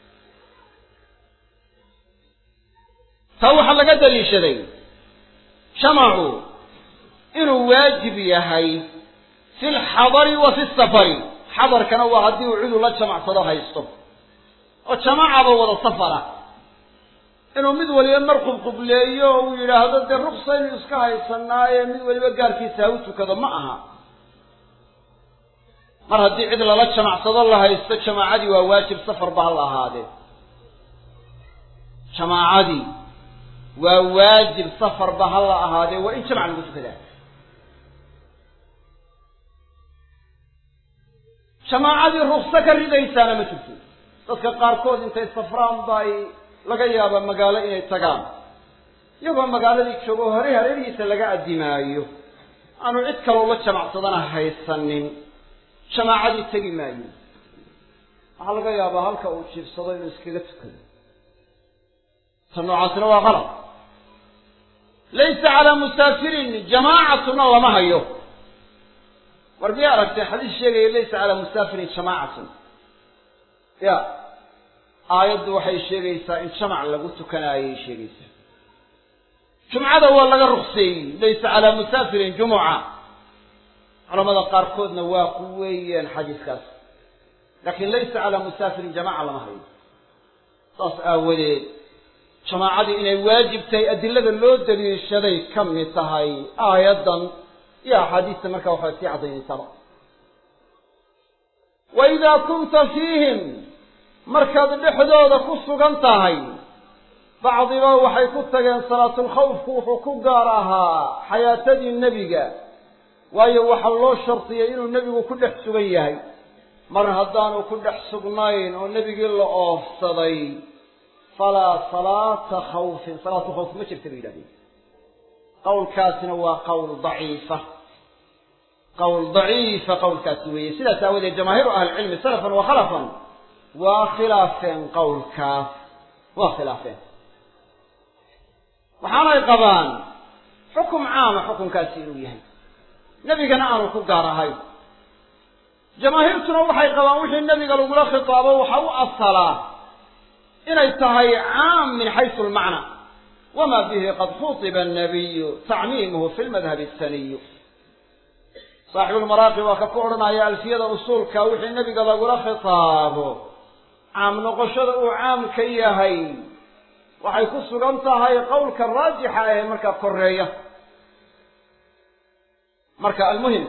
taa waxaa laga daliishaday jamacu inuu waajib yahay fi lxadari wa fi safari xadarkana waa haddii uu cidu la jamacsado haysto oo jamaacaba wada safara inuu mid waliba mar qubqubleeyo oo uu yidhaahdo dee ruksaynu iska haysanaaye mid waliba gaarkiisa ha u tukado ma aha mar haddii cid lala jamacsado la haysto jamaacadii waa waajib safarba ha la ahaadee jamaacadii waa waajib safarba ha la ahaadee waa in jamac lagu tukadaa jamaacadii rukso ka ridaysaana ma jirto dadka qaarkood intay safraan ba ay laga yaaba magaalo inay tagaan iyagoo magaaladii joogo hore hareerihiisa laga addimaayo aanu cid kaloo la jamacsadana haysanin jamaacadii tegi maayo waxaa laga yaabaa halka uu jiibsado inuu iskaga tukado ta noocaasina waa qalab laysa calaa musaafirin jamaacatuna lama hayo war miya aragtay xadiis sheegaya laysa calaa musaafirin jamaacatun ya aayaddu waxay sheegaysaa in jamac lagu tukanaayay sheegaysaa jumcada waa laga rukseeyey laysa calaa musaafirin jumuca culamada qaarkoodna waa ku weeyeen xadiiskaas laakiin laysa calaa musaafirin jamaca lama hayo saas aawadeed jamaacadii inay waajib tahay adilada loo daliishaday ka mid tahay aayaddan iyo axaadiista markaa waxay sii caddaynaysaaba wa idaa kunta fiihim markaad dhexdooda ku sugan tahay bacdiba waxay ku tageen salaatulkhawfku wuxuu ku gaar ahaa xayaatadii nebiga waayo waxaa loo shardiyay inuu nebigu ku dhex sugan yahay mar haddaanu ku dhex sugnayn oo nebigii la oofsaday falaa salaata khawfin salaatu khawf ma jirta bay yidhahdeen qowlkaasina waa qowl daciifa qowl daciifa qowlkaasi weeye sidaas aawadeed jamaahiiru ahlicilmi salafan wa khalafan waa khilaafeen qowlkaas waa khilaafeen waxaanay qabaan xukum caama xukunkaasi inuu yahay nebigana aanu ku gaar ahayn jamaahiirtuna waxay qabaan wixii nebiga lagula khitaabo waxa u asalaa inay tahay caam min xaysu lmacna wama bihi qad khutiba annabiyu tacmiimuhu fi lmadhabi asaniyu saaxibulmaraaqi waa ka ku odhanaya alfiyada usuulka wixii nebiga lagula khitaabo caam noqoshada uu caam ka yahay waxay ku sugan tahay qowlka raajixa ee markaa koreeya marka almuhim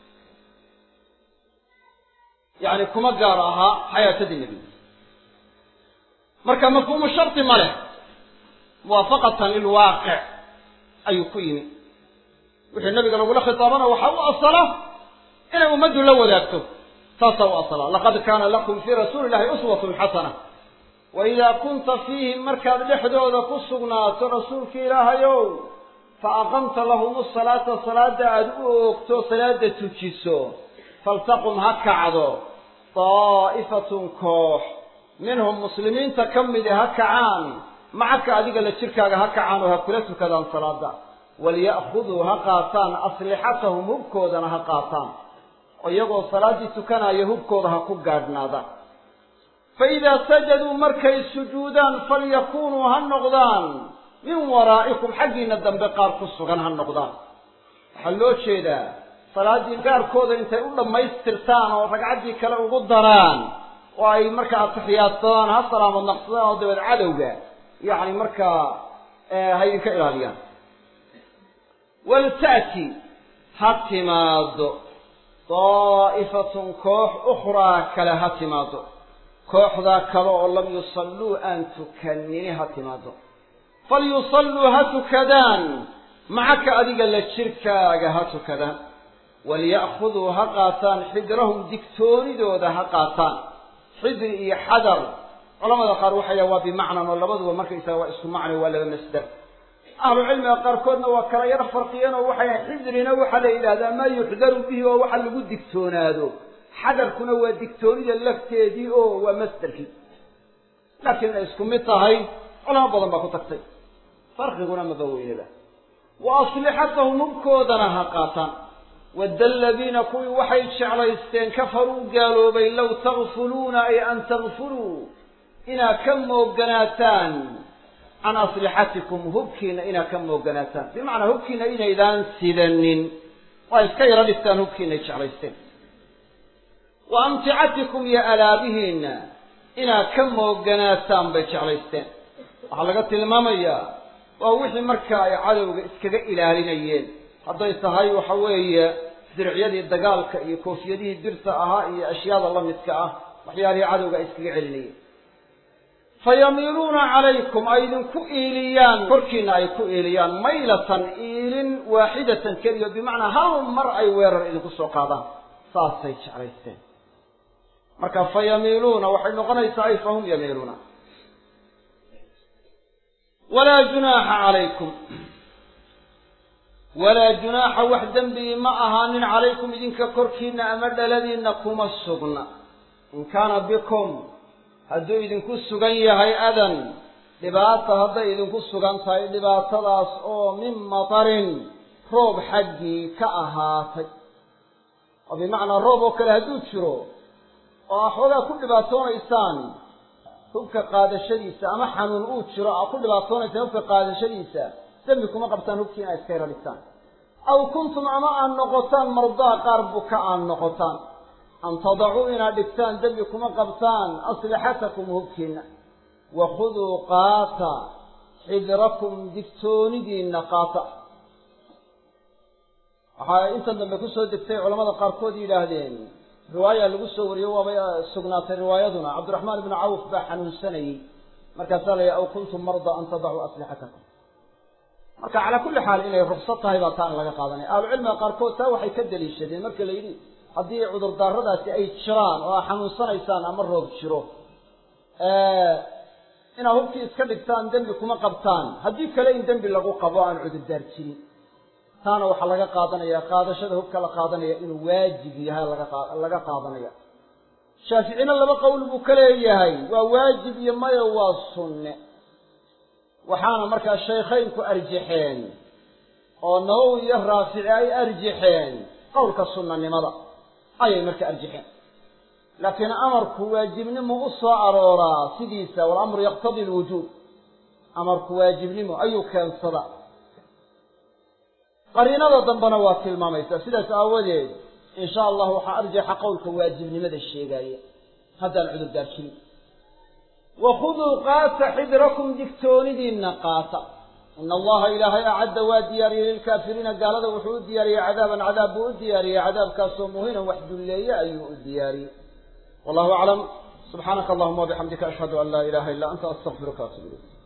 yani kuma gaar ahaa xayaatadii nebiga marka mafhuumu shardi ma leh muwaafaqatan lilwaaqic ayuu ku yimi wixii nabiga lagula khitaabana waxaa u asala inay ummaddu la wadaagto taasaa u asala laqad kaana lakum fii rasuuli illahi uswatun xasana wa idaa kunta fiihim markaad dhexdooda ku sugnaato rasuulki ilaahayow fa aqamta lahum salaata salaada aada u oogto salaada tujiso faltaqum ha kacdo daa'ifatun koox minhum muslimiinta ka midi ha kacaan macaka adiga la jirkaaga ha kacaan oo ha kula tukadaan salaada waliya'khuduu ha qaataan aslixatahum hubkoodana ha qaataan oo iyagoo salaaddii tukanaya hubkooda ha ku gaadhnaadaan fa idaa sajaduu markay sujuudaan falyakunuu ha noqdaan min waraa'ikum xaggiina dambe qaar ku sugan ha noqdaan waxaa loo jeedaa salaaddii gaarkooda intay u dhammaystirtaan oo ragcaddii kale ugu daraan oo ay markaa atixiyaadsadaan ha salaamad naqsadaan oo dabeed cadowga yacni markaa ha idinka ilaaliyaan walta'ti ha timaado daa'ifatun koox ukhraa kale ha timaado kooxdaa kale oo lam yusalluu aan tukanini ha timaado falyusalluu ha tukadaan macaka adiga la jirkaaga ha tukadaan waliya'khuduu ha qaataan xidrahum digtoonidooda ha qaataan xidri iyo xadar culamada qaar waxay yaha waa bimacnan oo labaduba markaysaga waa isku macno waa laba masder ahlu cilmiga qaarkoodna waa kala yar farqiyeen oo waxay xidrina waxaa la yidhahdaa maa yuxdaru bihi oo waxa lagu digtoonaado xadarkuna waa digtoonida lafteedii oo waa masderkii laakiin ay isku mid tahay culamo badan baa ku tagtay farqiguna maba weynaba wa aslixatahum hubkoodana ha qaataan wadda aladiina kuwii waxay jeclaysteen kafaruu gaaloobay low takfuluuna ay an takfuluu inaad ka mooganaataan can aslixatikum hubkiina inaad ka mooganaataan bimacnaa hubkiina inaydaan sidanin waa iska yaro dhigtaan hubkiinay jeclaysteen wa amticatikum iyo alaabihiinna inaad ka mooganaataan bay jeclaysteen waxaa laga tilmaamayaa waa wixii markaa ay cadowga iskaga ilaalinayeen hadday tahay waxa weeye diricyadii dagaalka iyo koofiyadihii birta ahaa iyo ashyaada la midka ah waxyaalihii cadowga ay iskaga celinayeen fayamiiluuna calaykum ay idinku iiliyaan korkiina ay ku iiliyaan maylatan iilin waaxidatan keliya bimacnaa hal mar ay weerar idinku soo qaadaan saasay jeclaysteen marka fayamiiluuna waxay noqonaysaa ay fahum yamiiluuna walaa junaaxa calaykum walaa junaaxa wax dembigi ma ahaanin calaykum idinka korkiina ama dhaladiinna kuma sugna in kaana bikum hadduu idinku sugan yahay adan dhibaata hadday idinku sugan tahay dhibaatadaas oo min matarin roob xaggii ka ahaatay oo bimacnaa roob oo kale hadduu jiro oo aa xoogaa ku dhibaatoonaysaan hubka qaadashadiisa ama xanuun uu jiro aa ku dhibaatoonaysa hubka qaadashadiisa dembi kuma qabtaan hubkii inaa iska yaro dhigtaan aw kuntum ama aad noqotaan mardaa qaar buka aad noqotaan an tadacuu inaad dhigtaan dembi kuma qabtaan aslixatakum hubkiina wakhuduu qaata xidrakum digtoonidiinna qaata waxaa intan dambe kusoo degtay culamada qaarkood yidhaahdeen riwaaya lagu soo wariyo waabay sugnaatay riwaayaduna cabdiraxmaan ibnu cawf baa xanuunsanayey markaasaa la yidhi aw kuntum marda an tadacuu aslixatakum marka calaa kulli xaal inay ruksad tahay baa taan laga qaadanaya ahlucilmiga qaarkood taa waxay ka daliishadeen marka la yidhi haddii cudurdaaradaasi ay jiraan oo aa xanuunsanaysaan ama roob jiro inaad hubkii iska dhigtaan dembi kuma qabtaan haddii kale in dembi lagu qabo aan cudurdaar jirin taana waxaa laga qaadanaya qaadashada hubka la qaadanaya inuu waajib yahay laga qaadanaya shaaficina laba qowl buu ka leeyahay waa waajib iyo mayo waa sunne waxaana markaa shaykhaynku arjaxeen oo nawowi iyo raafici ay arjaxeen qowlka sunnanimada ayay marka arjaxeen laakiin amarku waajibnimo u soo arooraa sidiisa walamru yaqtadi lwujuub amarku waajibnimo ayuu keensadaa qariinada dambena waa tilmaamaysaa sidaas aawadeed in sha allah waxaa arjaxa qowlka waajibnimada sheegaaya haddaan cudurdaar jirin wakhuduu qaata xidrakum digtoonidiinna qaata ina allaha ilaahay acadda waa diyaariyey lilkaafiriina gaalada wuxuu u diyaariyey cadaaban cadaab buu u diyaariyey cadaabkaasoo muhinan wax dulleeye ayuu u diyaariyey wallahu aclam subxaanaka allahuma wabixamdika ashhadu an laa ilaha illa anta astaqfiruka atub ilayk